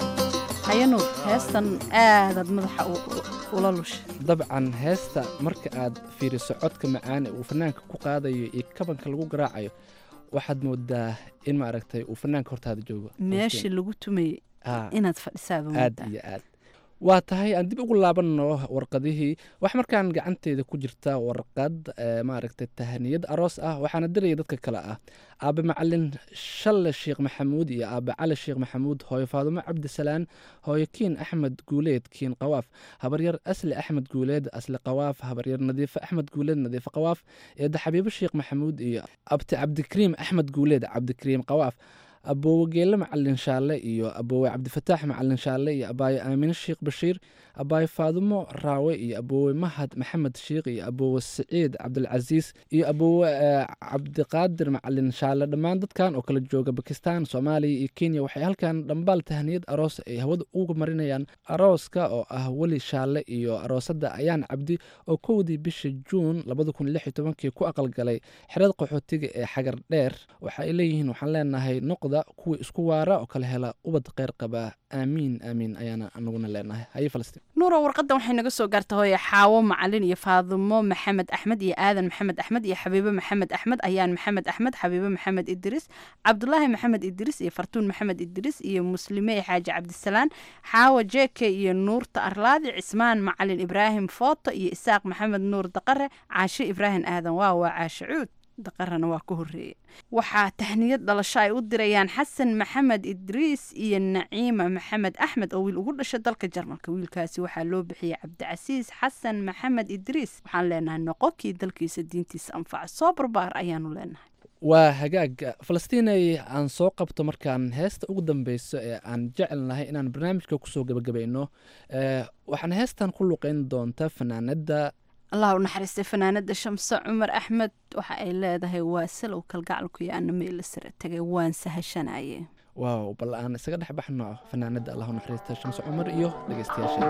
hayanuur heestan aadaad madaxa u- u- ula lushay dabcan heesta marka aad fiiriso codka macaan ee uu fanaanka ku qaadayo iyo kabanka lagu garaacayo waxaad moodaa in maaragtay uu fanaanka hortaada joogo meeshii lagu tumayey Ah. inaad fadhisaaba aad moodaa iyo aad waa tahay aan dib ugu laabanno warqadihii wax markaan gacanteeda ku jirta warqad eh, maaragtay tahaniyad aroos ah waxaana diraya dadka kale ah aabe macalin shalle sheekh maxamuud iyo aabe cali sheekh maxamuud hooyo faadumo cabdisalaan hooyo kiin axmed guuleed kiin qawaaf habaryar asli axmed guuleed asli qawaaf habaryar nadiifo axmed guuleed nadiifo qawaaf eedda xabiibo sheekh maxamuud iyo abti cabdikariim axmed guuleed cabdikariim qawaaf aboowe geelle macalin shaalle iyo aboowe cabdifataax macalin shaalle iyo abaaye aamine sheekh bashiir abaaye faadumo raawe iyo aboowe mahad maxamed sheekh iyo aboowe siciid cabdilcasiis iyo aboowe eh, cabdiqaadir macalin shaalle dhammaan dadkan oo kala jooga bakistan soomaaliya iyo kenya waxay halkan dhambaal tahniyad aroos ay hawada uga marinayaan arooska oo ah weli shaalle iyo aroosadda ayaan cabdi oo kowdii bisha juun labada kun lix iyo tobankii ku aqalgalay xerada qaxootiga ee xagar dheer waxa ay leeyihiin waxaan leenahay noqda kuwii isku waara oo kala hela ubad kheyr qaba aamiin aamiin ayaana anaguna leenahay haye falastiin nuuro warqadan waxay naga soo gaarta hooye xaawo macalin iyo faadumo maxamed axmed iyo aadan maxamed axmed iyo xabiibo maxamed axmed ayaan maxamed axmed xabiibo maxamed idris cabdulaahi maxamed idris iyo fartuun maxamed idris iyo muslimey xaaji cabdisalaan xaawo jeke iyo nuurta arlaadi cismaan macalin ibraahim footo iyo isaaq maxamed nuur daqare caashe ibraahim aadan waa waa caashe cuud daqarana waa ka horeeye waxaa tahniyad dhalasho ay u dirayaan xasan maxamed idriis iyo naciima maxamed axmed oo wiil ugu dhashay dalka jarmalka wiilkaasi waxaa loo bixiyey cabdicasiis xasan maxamed idriis waxaan leenahay noqonkii dalkiisa diintiisa anfaca soo barbaar ayaanu leenahay waa hagaag falastiinay aan soo qabto markaan heesta ugu dambeyso ee aan jecelnahay inaan barnaamijka kusoo gebagabayno Eh, waxaan heestan ku luqeyn doonta fanaanada allah u naxariistay fanaanada shamse cumar axmed waxa ay leedahay waa salow kalgacalku iyo ana meela sare tagay waan sahashanaye waaw bal aan isaga dhex baxno fanaanada allahu naxariista shamse cumar iyo dhegeystayaasha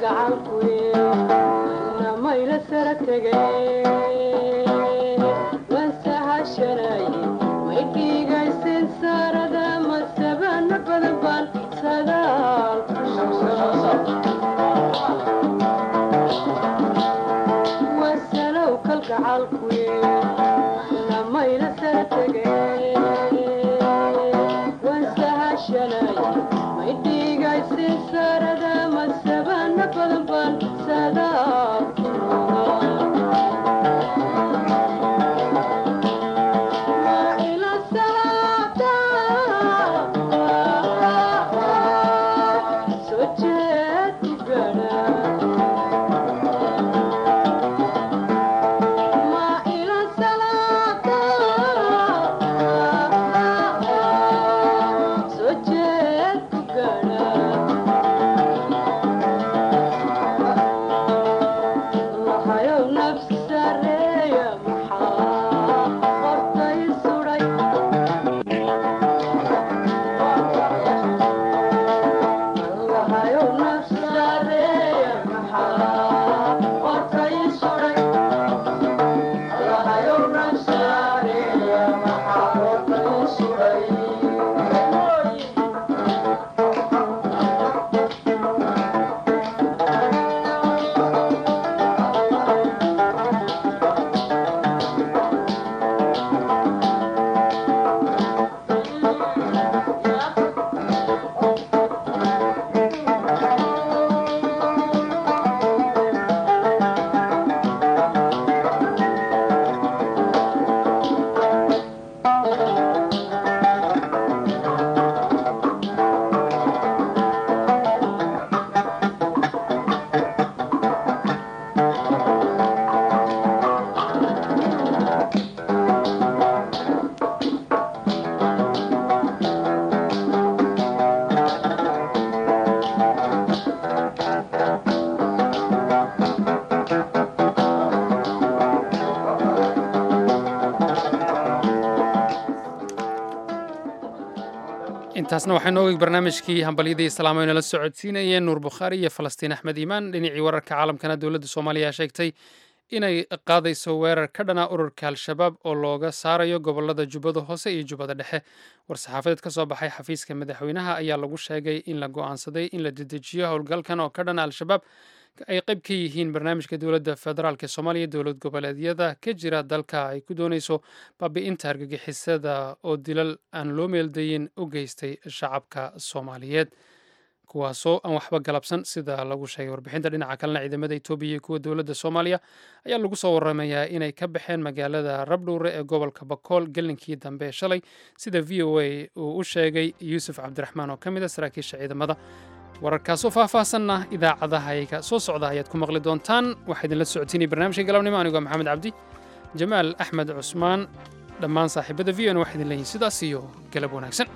intaasna waxaynu ogay barnaamijkii hambalyadii islaamo inala socodsiinayeen nuur bukhaari iyo falastiin axmed iimaan dhinacii wararka caalamkana dowladda soomaaliya sheegtay inay qaadayso weerar ka dhana ururka al-shabaab oo looga saarayo gobolada jubbada hoose iyo jubbada dhexe war-saxaafadeed ka soo baxay xafiiska madaxweynaha ayaa lagu sheegay in la go'aansaday in la dedejiyo howlgalkan oo ka dhana al-shabaab ay qayb ka yihiin barnaamijka dowladda federaalk ee soomaaliya dowlad goboleedyada ka jira dalka ay ku doonayso baabi'inta argagixisada oo dilal aan loo meeldayin u geystay shacabka soomaaliyeed kuwaasoo aan waxba galabsan sida lagu sheegay warbixinta dhinaca kalena ciidamada etoobiya iyo kuwa dowladda soomaaliya ayaa lagu soo waramayaa inay ka baxeen magaalada rabdhuure ee gobolka bakool gelinkii dambe shalay sida v o a uu u sheegay yuusuf cabdiraxmaan oo ka mid a saraakiisha ciidamada wararkaasoo faahfaahsanna idaacadahayaga soo socda ayaad ku maqli doontaan waxaa idinla socotiinay barnaamijka galabnimo anigoo maxamed cabdi jamaal axmed cusmaan dhammaan saaxiibada v n waxaa idin leeyihin sidaas iyo galab wanaagsan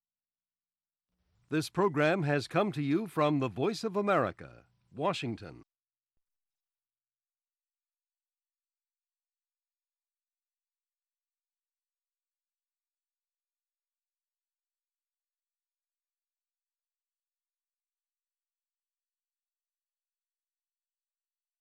This program has come to you from the Voice of America, Washington.